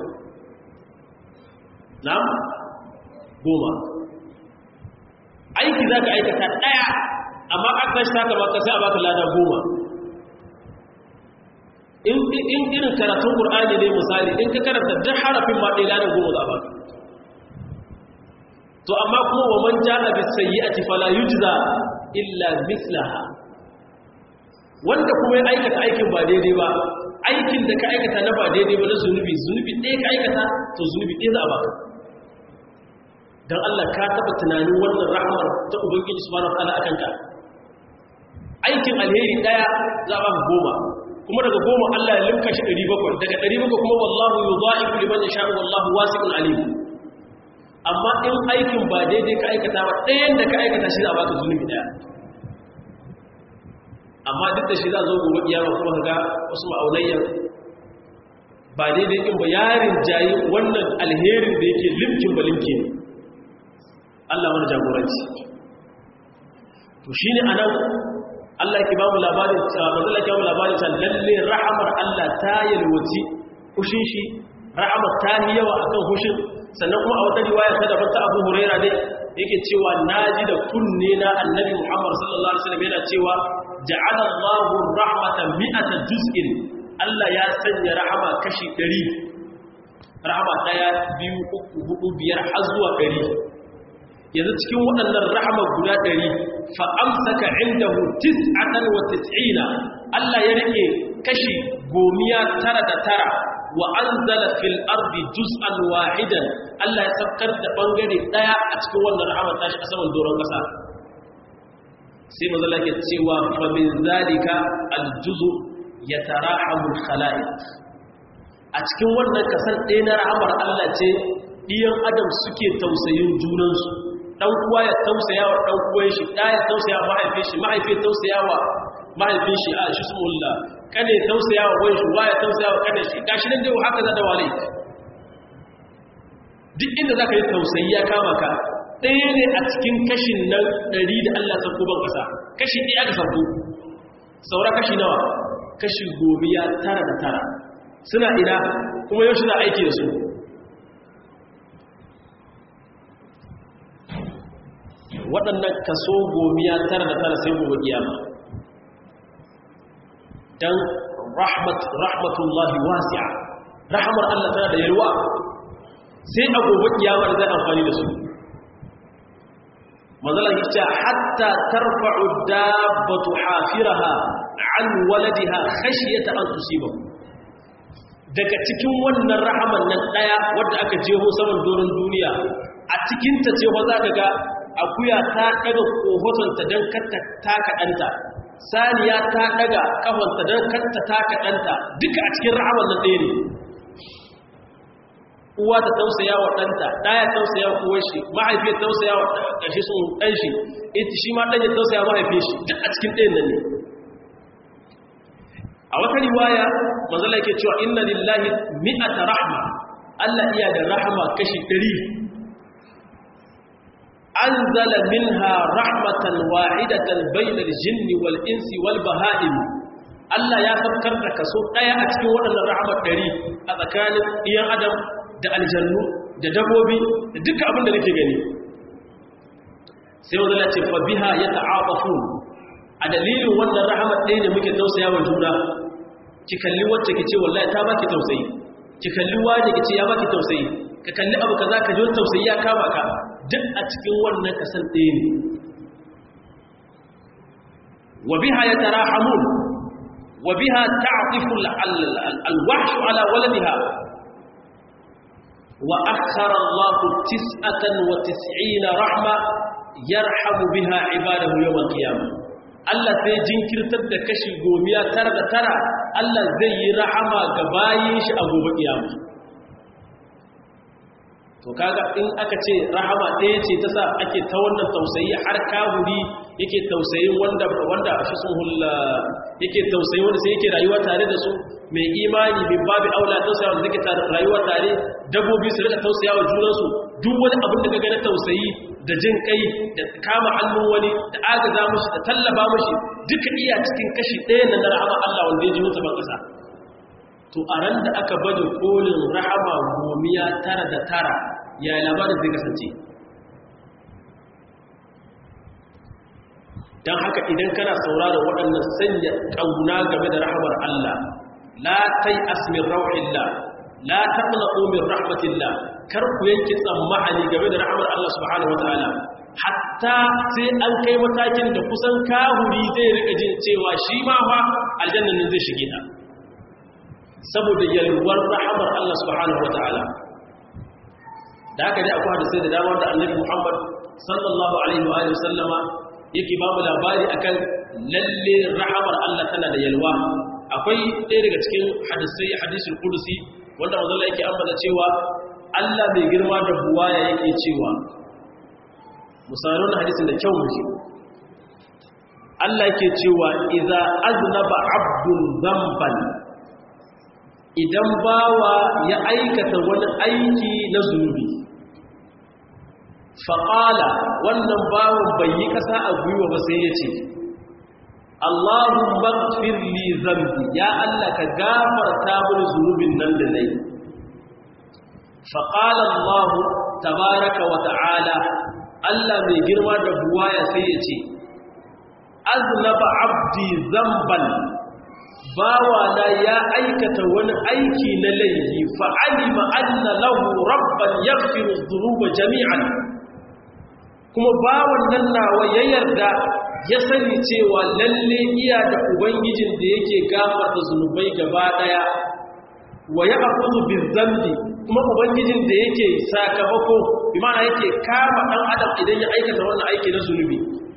[SPEAKER 1] na goma aiki za ka aikata daya amma an tashi ta kama sai a baka lada goma in irin karatun ƙur'ani ne misali in ka karanta duk harafin ma ɗaya lada goma za a baka to amma kuma wa man jaa bis sayyi'ati fala yujza illa mislaha wanda kuma ya aikata aikin ba daidai ba aikin da ka aikata na ba daidai ba na zunubi zunubi ɗaya ka aikata to zunubi ɗaya za a baka dan Allah ka taba tunanin wannan rahmar ta ubangiji subhanahu wataala akan ka aikin alheri ɗaya za a baka goma kuma daga goma Allah ya limka shi 700 daga 700 kuma wallahu yudha'ifu liman yasha'u wallahu wasi'un alim amma in aikin ba daidai ka aikata ba ɗayan da ka aikata shi za a baka zunubi ɗaya amma duk da shi za zo gobe kiyama kuma ga wasu ma'aunayyar ba daidai in ba yarin jayi wannan alherin da yake limkin ba limke ne Allah mana jagoranci to shi ne a nan Allah ke ba mu labarin mazala ke ba mu labarin ta lalle rahamar Allah ta yalwaci kushin shi rahamar ta yi yawa akan hushin sannan kuma a wata riwaya ta daban ta Abu Huraira dai yake cewa naji da kunne na Annabi Muhammad sallallahu alaihi wasallam yana cewa ja'ala Allahu rahmatan mi'ata juz'in Allah ya sanya rahama kashi 100 rahama daya biyu uku hudu biyar har zuwa 100 yanzu cikin waɗannan rahama guda 100 fa amsaka indahu 99 Allah ya rike kashi gomiya tara da tara wa anzala fil ardi juz'an wahidan Allah ya saukar da bangare daya a cikin wannan rahama tashi a saman doron kasa sai mazala ke cewa fa min zalika al juzu yatarahamu al khalaiq a cikin wannan kasan ɗaya na rahamar Allah ce ɗiyan adam suke tausayin junansu dan uwa ya tausaya wa dan uwan shi da ya tausaya wa mahaifin shi mahaifin tausaya wa mahaifin shi a shi sumulla kada ya tausaya wa wani shugaba ya tausaya wa kada shi gashi nan dai haka za da wale duk inda za ka yi tausayi ya kama ka ɗaya ne a cikin kashin nan ɗari da Allah sarko ban ƙasa kashi ɗaya aka sarko saura kashi nawa kashi gomiya tara da tara suna ina kuma yau suna aiki da su waɗannan kaso gomiya tara da tara sai gobe kiyama dan rahmat rahmatullahi wasi'a rahmar Allah tana da yalwa sai a gobe kiyama da zai amfani da su manzalan yace hatta tarfa'u dabbatu hafiraha an waladiha khashyata an tusibahu daga cikin wannan rahaman nan daya wanda aka jeho saman doron duniya a cikin ta ce ba za ka ga akuya ta daga kohotonta don katta taka danta saniya ta daga kafanta don katta taka danta duka a cikin rahaman nan ɗaya ne uwa ta tausaya wa ɗanta ɗaya tausaya wa uwar shi mahaifiyar tausaya wa ƙarshe sun ɗan shi ita shi ma ɗan ya tausaya mahaifiyar shi duk a cikin ɗayan nan ne a wata riwaya manzala yake cewa inna lillahi mi'ata rahma Allah iya da rahama kashi ɗari anzala minha rahmatan wahidatan bainal jinni wal insi wal baha'im Allah ya sabkar da kaso ɗaya a cikin waɗannan rahmat ɗari a tsakanin ɗiyan adam da aljannu da dabbobi da duka abin da nake gani sai wanda ce fa biha yata'afafu a dalilin wannan rahmat ɗaya ne muke tausaya wa juna ki kalli wacce ki ce wallahi ta baki tausayi ki kalli wani ki ce ya baki tausayi ka kalli abu kaza ka ji tausayi ya kama ka duk a cikin wannan kasan ɗaya ne wa biha yatarahamun wa biha ta'tifu al-wahshu ala waladiha wa akhara Allahu tis'atan wa tis'ina rahma yarhamu biha ibadahu yawm al-qiyamah Allah sai jinkirtar da kashi gomiya tara da tara Allah zai yi rahama ga bayin shi a gobe kiyama to kaga in aka ce rahama ɗaya ce ta sa ake ta wannan tausayi har kahuri yake tausayin wanda wanda shi sun hulla yake tausayi wanda sai yake rayuwa tare da su mai imani min babu aula tausaya wanda yake rayuwa tare dabbobi su rika tausaya wa junansu duk wani abin da kaga na tausayi da jin kai da kama hannun wani da agaza mashi da tallaba mashi duka iya cikin kashi ɗaya na rahama Allah wanda ya ji mutu ban ƙasa to a ran da aka bada kolin rahama gomiya tara da tara ya labarin zai kasance don haka idan kana saurara waɗannan sanya ƙauna game da rahamar Allah la tai asmin rauhillah la taqnatu min rahmatillah kar ku yanke tsammani game da rahamar Allah subhanahu wataala hatta sai an kai matakin da kusan kahuri zai rika jin cewa shi ma fa aljannan nan zai shige ta saboda yalwar rahamar Allah subhanahu wataala da haka dai akwai hadisi da dama da Annabi Muhammad sallallahu alaihi wa alihi sallama yake ba mu labari akan lalle rahamar Allah tana da yalwa akwai ɗaya daga cikin hadisai hadisul qudusi wanda manzo Allah yake ambata cewa Allah bai girma da buwaya yake cewa misalun hadisin da kyau muke Allah yake cewa idza aznaba abdun dhanban idan bawa ya aikata wani aiki na zunubi faƙala wannan bawan bai yi ƙasa a gwiwa ba sai ya ce Allahun magfir li zambi ya Allah ka gafarta mini zunubin nan da na yi faƙala Allah tabaraka wa ta'ala Allah mai girma da buwaya sai ya ce aznaba abdi zamban bawana ya aikata wani aiki na laifi fa'alima anna lahu rabban yaghfiru dhunuba jami'an kuma bawan nan nawa ya yarda ya sani cewa lalle iya da ubangijin da yake gafarta zunubai gaba daya wa ya akuzu bizambi kuma ubangijin da yake sakamako bi ma'ana yake kama dan adam idan ya aikata wannan aiki na zunubi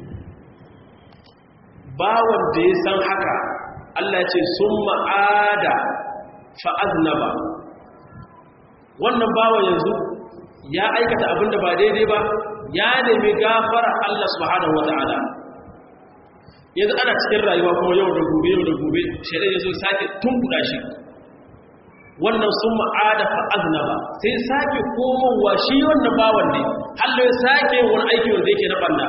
[SPEAKER 1] bawan da ya san haka Allah ya ce sun ma'ada fa'aznaba wannan bawa yanzu ya aikata abin da ba daidai ba ya nemi gafara Allah subhanahu wata'ala yanzu ana cikin rayuwa kuma yau da gobe yau da gobe shaidan ya zo sake tunkuda shi wannan sun ma'ada fa'aznaba sai sake komowa shi wannan bawan ne hallo ya sake wani aiki wanda yake na banda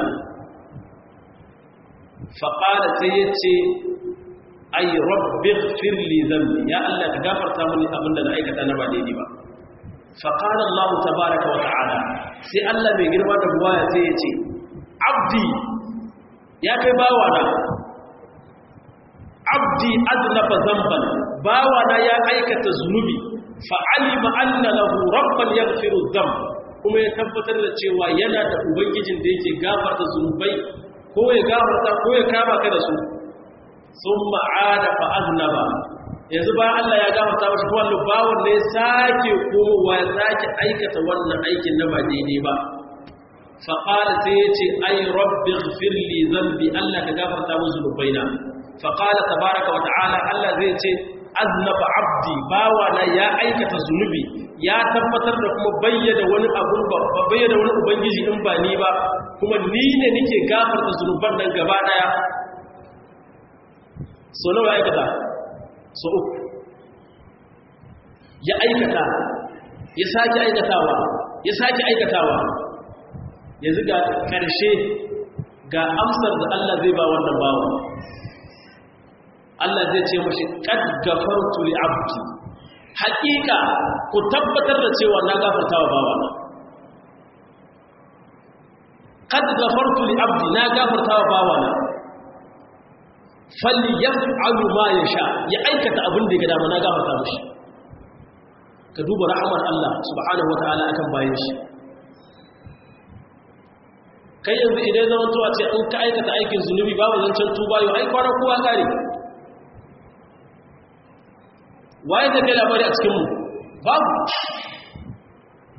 [SPEAKER 1] faƙada sai ya ce ay rabbir firli dhanbi ya Allah ka gafarta mini abinda na aikata na ba daidai ba fa qala Allah tabaaraka wa ta'ala sai Allah mai girma da buwaya sai ya ce abdi ya kai bawa na abdi aznaba dhanban bawa na ya aikata zunubi fa alima anna lahu rabban yaghfiru dhanb kuma ya tabbatar da cewa yana da ubangijin da yake gafarta zunubai ko ya gafarta ko ya kama ka da su sun ma'ada fa'aznaba yanzu ba Allah ya gafarta mashi ko wanda bawon ne sake komowa ya sake aikata wannan aikin na ba daidai ba faƙala sai ya ce ai rabbi firli zambi Allah ka gafarta mu zunubaina faƙala tabaraka wa ta'ala Allah zai ce aznaba abdi bawa na ya aikata zunubi ya tabbatar da kuma bayyana wani abun ba bayyana wani ubangiji in ba ni ba kuma ni ne nake gafarta zunuban nan gaba daya so nawa ya aikata so uku ya aikata ya sake aikatawa ya sake aikatawa yanzu ga ƙarshe ga amsar da Allah zai ba wannan bawa Allah zai ce mashi qad gafartu li abdi haƙiƙa ku tabbatar da cewa na gafarta wa bawa qad gafartu li abdi na gafarta wa bawa na falli yaf'alu ma yasha ya aikata abin da ya dama na gafarta mishi ka duba rahmar Allah subhanahu wataala akan bayan shi kai yanzu idan zama tuwa ce in ka aikata aikin zunubi babu zancen tuba yau ai kwana kowa kare waye da kai labari a cikinmu babu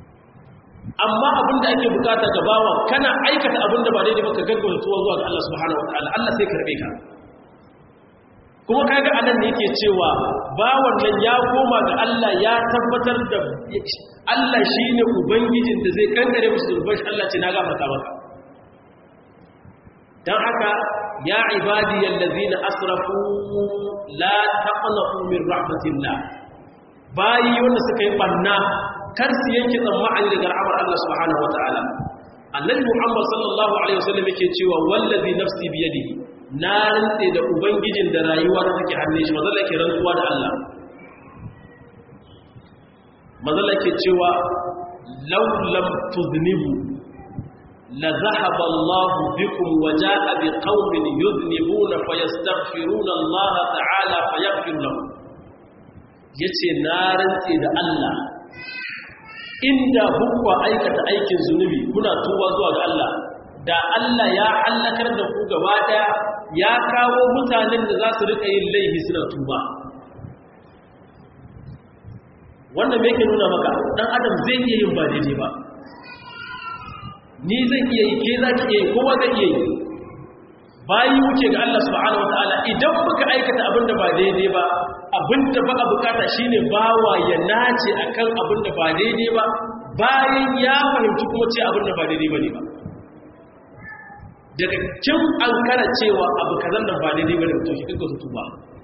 [SPEAKER 1] amma abin da ake bukata ga bawa kana aikata abin da ba daidai ba ka gaggauta tuwa zuwa ga Allah subhanahu wataala Allah sai karbe ka kuma kaga anan ne yake cewa bawan nan ya koma ga Allah ya tabbatar da Allah shine ubangijin da zai kankare musu zurban Allah ce na gafarta maka dan haka ya ibadiyal ladina asrafu la taqnatu min rahmatillah bayi wanda suka yi banna kar su yanke tsammani daga rahmar Allah subhanahu wataala annabi Muhammad sallallahu alaihi wasallam yake cewa wallazi nafsi biyadihi na rantse da ubangijin da rayuwa ta take hannun shi mazalla ke rantsuwa da Allah mazalla ke cewa law lam tuznibu la zahaba Allah bikum wa jaa bi qaumin yuznibuna fayastaghfiruna Allah ta'ala fayaghfir lahum yace na rantse da Allah inda hukwa aikata aikin zunubi kuna tuba zuwa ga Allah da Allah ya hallakar da ku gaba daya ya kawo mutanen da za su rika yin laifi suna tuba wanda me yake nuna maka dan adam zai iya yin ba daidai ba ni zai iya yi ke za ki iya yi kowa zai iya yi bayi wuce ga Allah subhanahu wataala idan muka aikata abin da ba daidai ba abin da ba a bukata shine bawa ya nace akan abin da ba daidai ba bayan ya fahimci kuma ce abin da ba daidai bane ba daga kin an kara cewa abu kazan da ba daidai bane to shi kika su tuba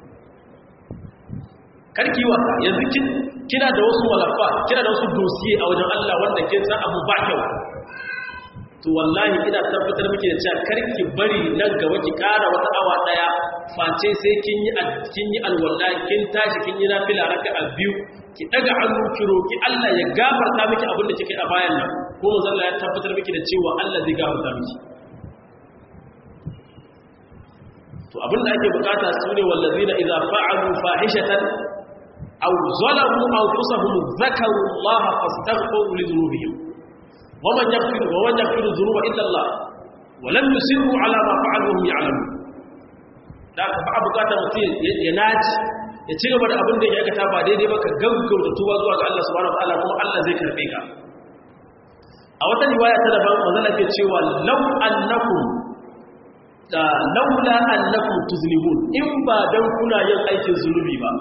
[SPEAKER 1] karki wasa yanzu kin kina da wasu walafa kina da wasu dosiye a wajen Allah wanda kin san abu ba kyau to wallahi ina tabbatar miki da cewa karki bari nan gaba ki kara wata awa daya face sai kin yi kin yi alwala kin tashi kin yi nafila raka'a biyu ki daga hannu ki roki Allah ya gafarta miki abin da kike a bayan nan ko manzo Allah ya tabbatar miki da cewa Allah zai gafarta miki to abinda ake bukata su ne wallazina idza fa'alu fahishatan aw zalamu anfusahum dhakaru Allah fastaghfiru li dhunubihim waman yaghfiru wa man yaghfiru dhunuba illa Allah wa lam yusirru ala ma fa'alu hum ya'lamun da ka ba bukata mutum ya naci ya ci gaba da abin da ya aikata ba daidai ba ka gaggauta tuba zuwa ga Allah subhanahu wa ta'ala kuma Allah zai karbe ka a wata riwaya ta daban manzon ke cewa law annakum laula annakum tuznibun in ba dan kuna yin aikin zunubi ba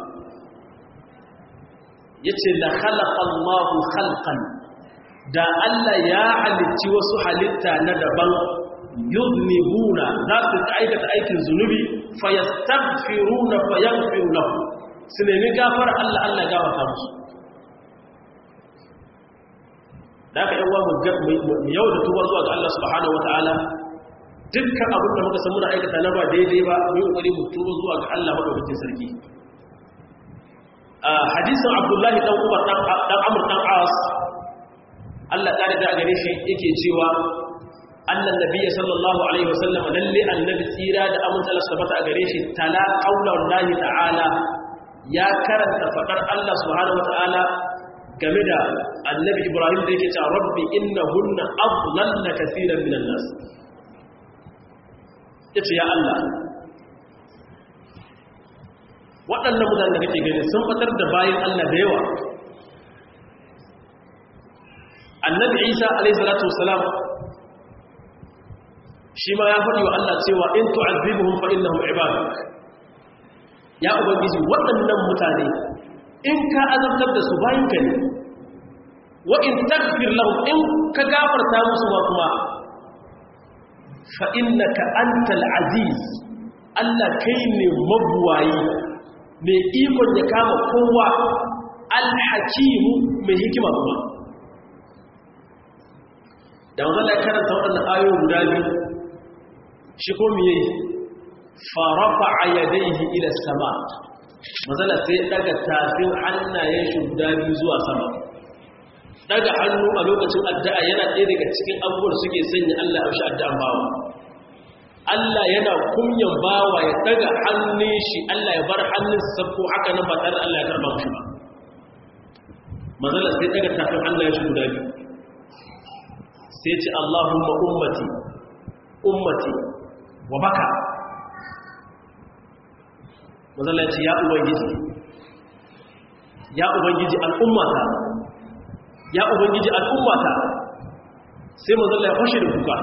[SPEAKER 1] yace la khalaqa Allahu khalqan da Allah ya halicci wasu halitta na daban yuznibuna za su aikata aikin zunubi fayastaghfiruna fayaghfiru lahum su nemi gafara Allah Allah gafarta musu da ka yawa mu yau da tuba zuwa ga Allah subhanahu wataala dukkan abin da muka san muna aikata na ba daidai ba mu yi kokari mu tuba zuwa ga Allah madaukakin sarki a hadisin Abdullahi dan Umar dan dan Amr dan As Allah kare da gare shi yake cewa annan nabiyyi sallallahu alaihi wasallam lalle annabi tsira da amince Allah subhanahu a gare shi tala qaulan lahi ta'ala ya karanta fadar Allah subhanahu wataala game da annabi Ibrahim da yake cewa rabbi innahunna adlalna kaseeran minan nas ya ce ya Allah waɗannan mutane da kake gani sun fatar da bayan Allah da yawa annabi isa alaihissalatu wasalam shi ma ya faɗi wa Allah cewa in tu'azzibuhum fa innahum ibaduk ya ubangiji waɗannan mutane in ka azabtar da su bayan ka ne wa in takfir lahum in ka gafarta musu ma kuma fa'innaka antal aziz Allah kai ne mabuwayi mai ikon ya kama kowa alhakimu mai hikima kuma da wanzan da karanta waɗannan ayoyin guda biyu shi ko miye farafa a yadaihi ila sama mazala sai daga tafin hannayen shi guda biyu zuwa sama daga hannu a lokacin addu'a yana ɗaya daga cikin abubuwan suke sanya Allah ya shi addu'an bawa Allah yana kunyan bawa ya daga hannun shi Allah ya bar hannun sabko haka nan ba tare da Allah ya karba shi ba mazala sai daga tafin hannayen shi guda biyu sai ce Allahumma ummati ummati wa baka mazala ce ya ubangiji ya ubangiji al'ummata ya ubangiji al'ummata sai manzala ya fashe da kuka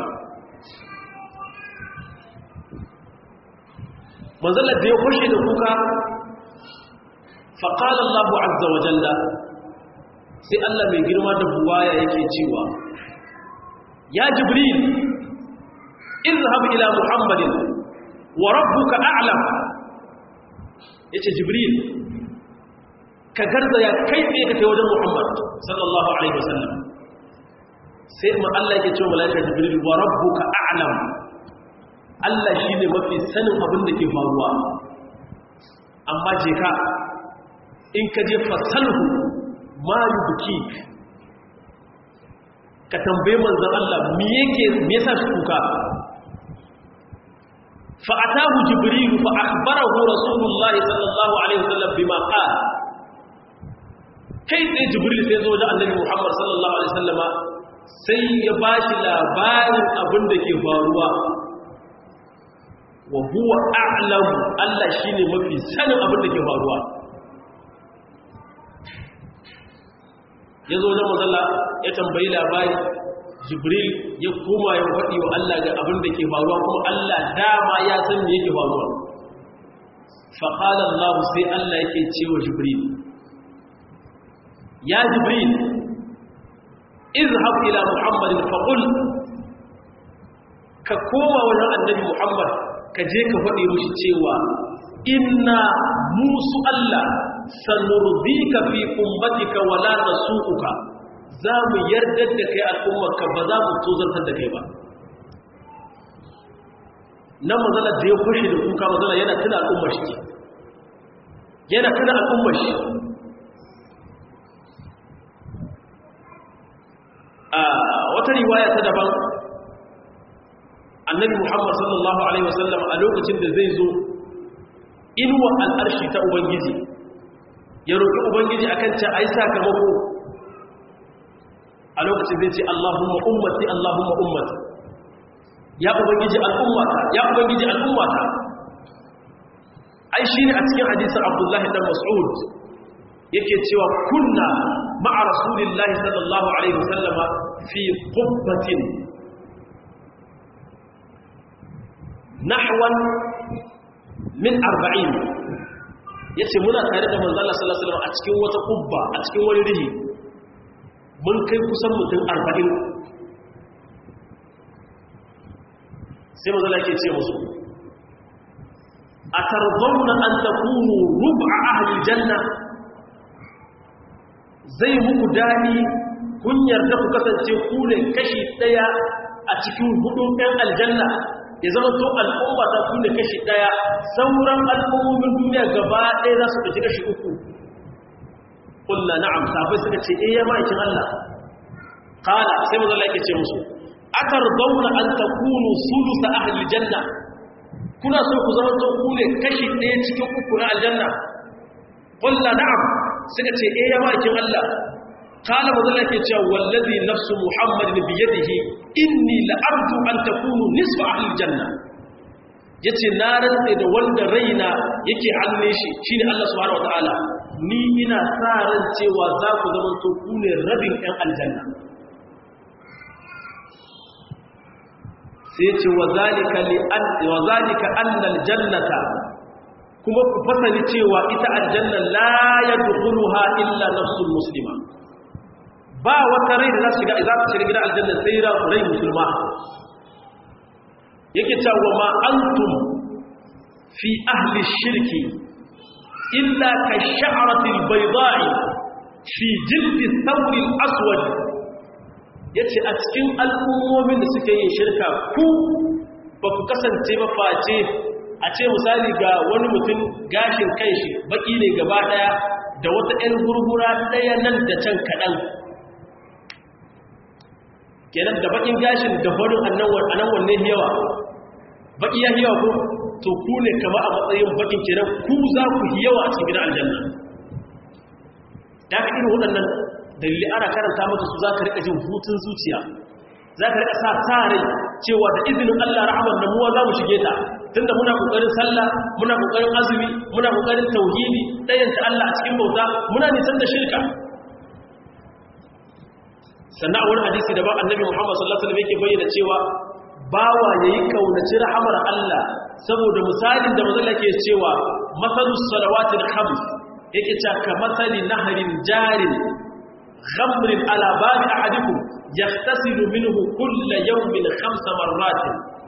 [SPEAKER 1] manzala da ya fashe da kuka faƙalar Allah azza wa jalla sai Allah mai girma da buwaya yake cewa ya jibril izhab ila muhammadin wa rabbuka a'lam yace jibril ka garzaya kai tsaye ka kai wajen muhammad sallallahu alaihi wasallam sai ma Allah yake cewa malaika jibril wa rabbuka a'lam Allah shine mafi sanin abin da ke faruwa amma je ka in ka je fasalhu ma yubkik ka tambaye manzon Allah me yake me yasa shi kuka fa atahu jibril fa akhbarahu rasulullah sallallahu alaihi wasallam bima qala kai sai jibril sai zo da annabi muhammad sallallahu alaihi wasallama sai ya bashi labarin abin da ke faruwa wa huwa a'lamu Allah shine mafi sanin abin da ke faruwa ya zo wajen mazalla ya tambayi labari jibril ya koma ya faɗi wa Allah ga abin da ke faruwa kuma Allah dama ya san me yake faruwa faƙala Allah sai Allah yake cewa jibril ya jibril izhab ila muhammadin faqul ka koma wajen annabi muhammad ka je ka faɗi mushi cewa inna musu Allah sanurdika fi ummatika wala nasuuka za mu yarda da kai al'ummarka ba za mu tozartar da kai ba nan mazala da ya kushe da kuka mazala yana tuna al'ummar shi yana tuna al'ummar shi a wata riwaya ta daban annabi muhammad sallallahu alaihi wasallam a lokacin da zai zo inuwa al'arshi ta ubangiji ya roƙi ubangiji akan ce a yi sakamako a lokacin zai ce allahumma ummati allahumma ummati ya ubangiji al'ummata ya ubangiji al'ummata ai shi ne a cikin hadisun abdullahi dan mas'ud yake cewa kunna ma'a rasulillahi sallallahu alaihi wasallama fi qubbatin nahwan min arba'in ya ce muna tare da manzala salasalam a cikin wata kubba a cikin wani rihi mun kai kusan mutum arba'in sai manzala ke ce musu a tarzauna an ta kunu rubu a ahalin janna zai muku daɗi kun yarda ku kasance ku ne kashi ɗaya a cikin hudun ɗan aljanna ya zama to al'umma ta kunne kashi daya sauran al'ummomin duniya gaba ɗaya za su ɗauki kashi uku kulla na'am sabai suka ce eh ya ma'aikin Allah kala sai mazala yake ce musu akar zauna an ta kunu sulusa ahli janna kuna so ku zama to kune kashi ɗaya cikin uku na aljanna kulla na'am suka ce eh ya ma'aikin Allah kala mazala yake cewa wallazi nafsu muhammadin biyadihi inni la'arju an takunu nisfa ahlil janna yace na rantsa da wanda raina yake hannun shi shine Allah subhanahu wataala ni ina sa ran cewa za ku zama to ku ne rabin ɗan aljanna sai yace wa zalika li an wa zalika anna aljannata kuma ku fasali cewa ita aljanna la yadkhuluha illa nafsul muslima ba wata rai da za su shiga za su shiga gidan aljanna sai rai musulma yake cewa ma antum fi ahli shirki illa ka sha'rati albayda'i fi jildi thawr alaswad yace a cikin al'ummomin da suke yin shirka ku ba ku kasance ba face a ce misali ga wani mutum gashin kanshi baki ne gaba daya da wata 'yan gurgura daya nan da can kaɗan kenan da bakin gashin da farin annan wanne yawa baki ya yawa ko to ku ne kama a matsayin bakin kenan ku za ku yawa a cikin gidan aljanna da ka irin waɗannan dalili ana karanta maka su za ka rika jin hutun zuciya za ka rika sa tare cewa da izinin Allah rahamar da muwa za mu shige ta tunda muna kokarin sallah muna kokarin azumi muna kokarin tauhidi dayanta Allah a cikin bauta muna nisan da shirka sannan a wani hadisi da ba annabi Muhammad sallallahu alaihi wasallam yake bayyana cewa bawa yayi kaunaci rahamar Allah saboda misalin da manzo ke cewa masalus salawatil khams yake cewa ka masali nahrin jarin ghamrin ala babi ahadikum yahtasilu minhu kull yawmin khams marrat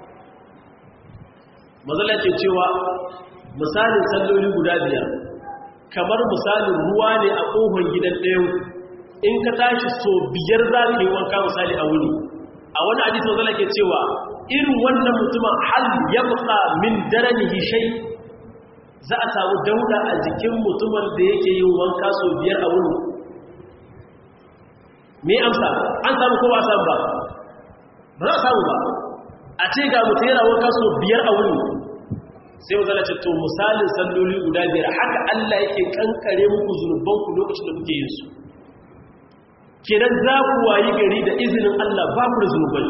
[SPEAKER 1] manzo ke cewa misalin salloli guda biyar kamar misalin ruwa ne a kohon gidan ɗayan in ka tashi so biyar za ka yi wanka misali a wuni a wani hadisi wanzu ke cewa irin wannan mutumin hal ya buka min daranihi shai za a samu dauda a jikin mutumin da yake yin wanka so biyar a wuni me amsa an samu kowa samu ba ba za a samu ba a ce ga mutum yana wanka so biyar a wuni sai mu zana ce to misalin salloli guda biyar haka Allah yake kankare muku zunubanku lokacin da kuke yin su kenan za ku wayi gari da izinin Allah ba ku da zunubai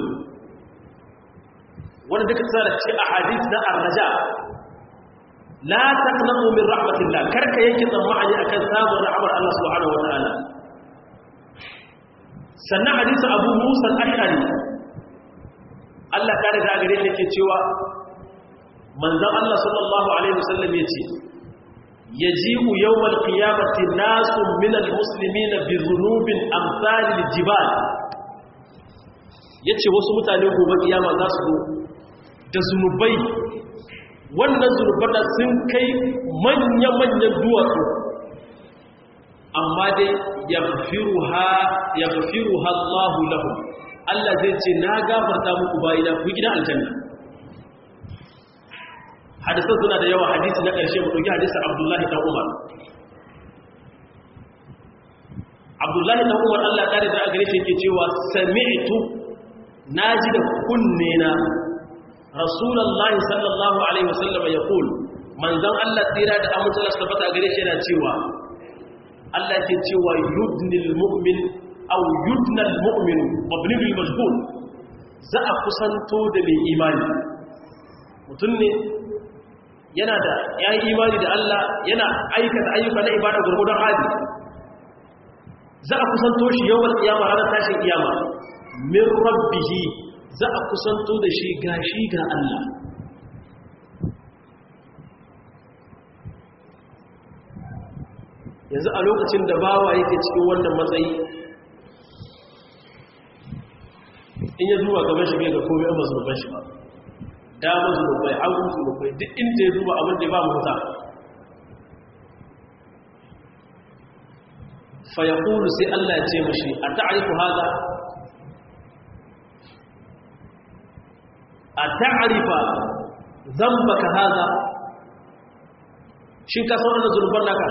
[SPEAKER 1] wanda duka tsara ce a hadith na arraja la taqnatu min rahmatillah karka yake tsammani akan samun rahmar Allah subhanahu wataala sannan hadisi Abu Musa al-Ash'ari Allah ta riga gare shi yake cewa manzon Allah sallallahu alaihi wasallam yace يجيء يوم القيامة ناس من المسلمين بذنوب أمثال الجبال yace wasu mutane gobe kiyama za su da zunubai wannan zunubar da sun kai manya-manyan duwatsu amma dai ya gafiru Allahu lahu Allah zai ce na gafarta muku bayina ku gidan aljanna hadisan suna da yawa hadisi na ƙarshe mu ɗauki hadisin abdullahi ɗan umar abdullahi ɗan umar allah ƙari da gare shi ke cewa sami'tu na ji da kunne na rasulallah sallallahu alaihi wasallam ya kul manzan allah tsira da amince da tabbata gare shi yana cewa allah ke cewa yudnil mu'min aw yudnal mu'minu mabni bil majhul za a kusanto da mai imani mutum ne yana da ya yi imani da Allah yana aikata ayyuka na ibada gurgudan hali za a kusanto shi yawan kiyama ranar tashin kiyama min rabbihi za a kusanto da shi gashi ga Allah yanzu a lokacin da bawa yake cikin wannan matsayi in ya zuwa gaban shi bai ga komai amma zurban shi ba damar zunubai hagun zunubai duk inda ya duba abin da ba mu huta fayakulu sai Allah ya ce mashi a ta'arifu haza a ta'arifa zambaka haza shin ka sauran da zunuban naka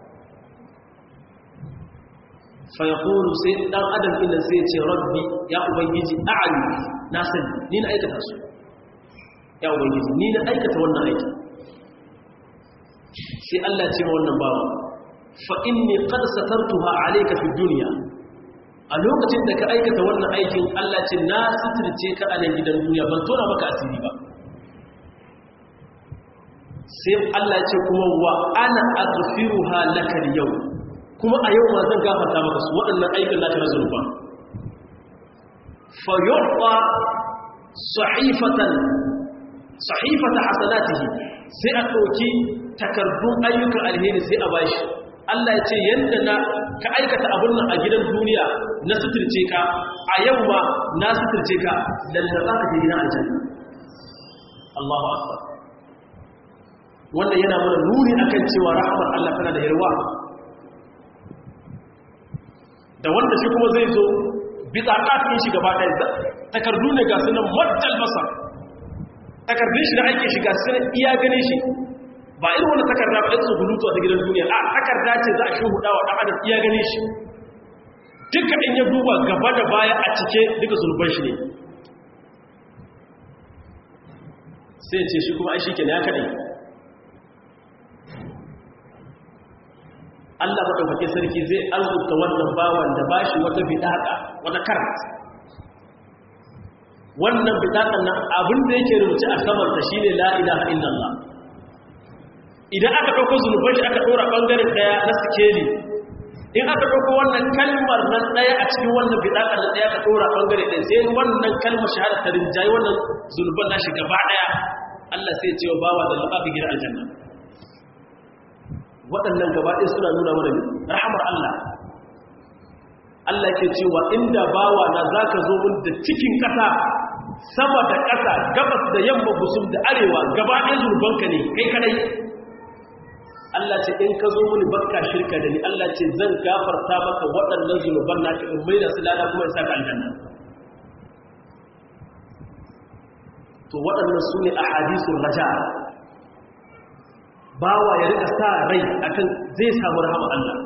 [SPEAKER 1] fayakulu sai dan adam ina sai ce rabbi ya ubangiji a'ari na sani ni na aikata su ya ubangiji ni na aikata wannan aiki sai Allah ce wannan bawa fa inni qad satartuha alayka fi dunya a lokacin da ka aikata wannan aikin Allah ce na sitirce ka a nan gidan duniya ban tona maka asiri ba sai Allah ce kuma wa ana aghfiruha laka yau kuma a yau ma zan gafarta maka su waɗannan aikin naka na zulfa fa yu'ta sahifatan sahifata hasanatihi sai a ɗauki takardun ayyukan alheri sai a bashi Allah ya ce yadda na ka aikata abin nan a gidan duniya na suturce ka a yau ma na suturce ka lalla za ka je gidan aljanna Allahu akbar wannan yana mana nuni akan cewa rahmar Allah tana da yarwa da wanda shi kuma zai zo bitaqatin shi gaba ɗaya takardu ne ga sunan maddal basar takardun shi da ake shiga sai iya gane shi ba irin wani takarda ba ɗansu hulutu a gidan duniya a takarda ce za a shi hudawa ɗan adam iya gane shi duka in ya duba gaba da baya a cike duka zulban shi ne sai ce shi kuma ai shi ke ya kaɗai Allah maɗaukake sarki zai arzuta wannan bawan da ba shi wata bidaƙa wata karat wannan bitakan nan abin da yake rubuce a samansa shi ne la'ilaha illallah idan aka ɗauko zunuban shi aka ɗora ɓangaren ɗaya na sikeli in aka ɗauko wannan kalmar nan ɗaya a cikin wannan bidaƙar da ɗaya ka ɗora ɓangare ɗaya sai wannan kalmar shahada ta rinjaye wannan zunuban nashi gaba ɗaya Allah sai ce wa bawa da laba fi gidan aljanna waɗannan gaba ɗaya suna nuna mana rahamar Allah Allah ke cewa inda bawa na za ka zo mun da cikin ƙasa sama da ƙasa gabas da yamma gusum da arewa gaba ɗaya zurbanka ne kai kadai Allah ce in ka zo mini bakka shirka da ni Allah ce zan gafarta maka waɗannan zunuban naka in mai da su lada kuma in saka aljanna to waɗannan su ne a hadisun raja bawa ya rika sa rai akan zai samu rahama Allah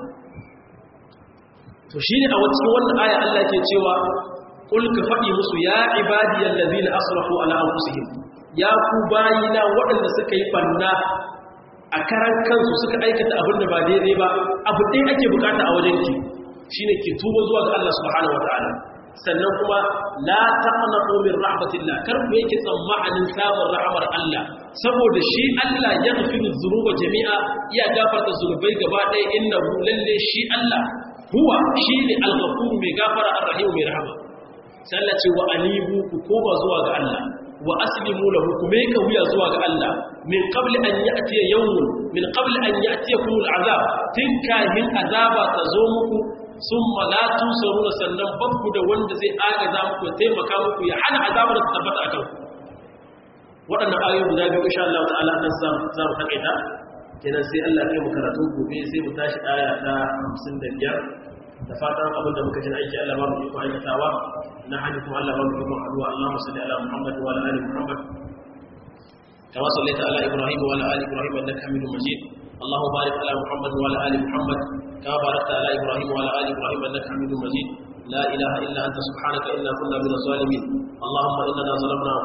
[SPEAKER 1] to shi ne a cikin wannan aya Allah ke cewa kul ka faɗi musu ya ibadiyal ladina asrafu ala anfusihim ya ku bayina waɗanda suka yi banna a karan kansu suka aikata abin da ba daidai ba abu ɗaya ake bukata a wajen ki shine ki tuba zuwa ga Allah subhanahu wataala sannan kuma la taqnatu min rahmatillah kar ku yake tsammanin samun rahmar Allah saboda shi Allah ya gafiru dhunuba jami'a iya gafarta zunubai gaba ɗaya innahu lalle shi Allah huwa shine al-ghafur mai gafara ar-rahim mai rahama sai Allah ce wa anibu ku koma zuwa ga Allah wa aslimu lahu kuma yake wuya zuwa ga Allah min qabli an ya'ti yawmun min qabli an ya'tiyakum al'azab tinkahin azaba ta zo muku summa la tusaruna sannan babku da wanda zai agaza muku ya taimaka muku ya hana azabar ta tabbata akan ku waɗannan ayoyi guda biyu insha Allah ta'ala nan za za mu takaita kenan sai Allah ya kai mu karatu gobe sai mu tashi aya ta 55 da fatan abin da muka jin aiki Allah ba mu iko aikatawa na hadi kuma Allah ba mu iko addu'a Allahumma salli ala Muhammad wa ala ali Muhammad kama sallaita ala Ibrahim wa ala ali Ibrahim innaka Hamidum Majid Allahumma barik ala Muhammad wa ala ali Muhammad kama barakta ala Ibrahim wa ala ali Ibrahim innaka Hamidum Majid لا إله إلا أنت سبحانك إنا كنا من الظالمين اللهم إننا ظلمنا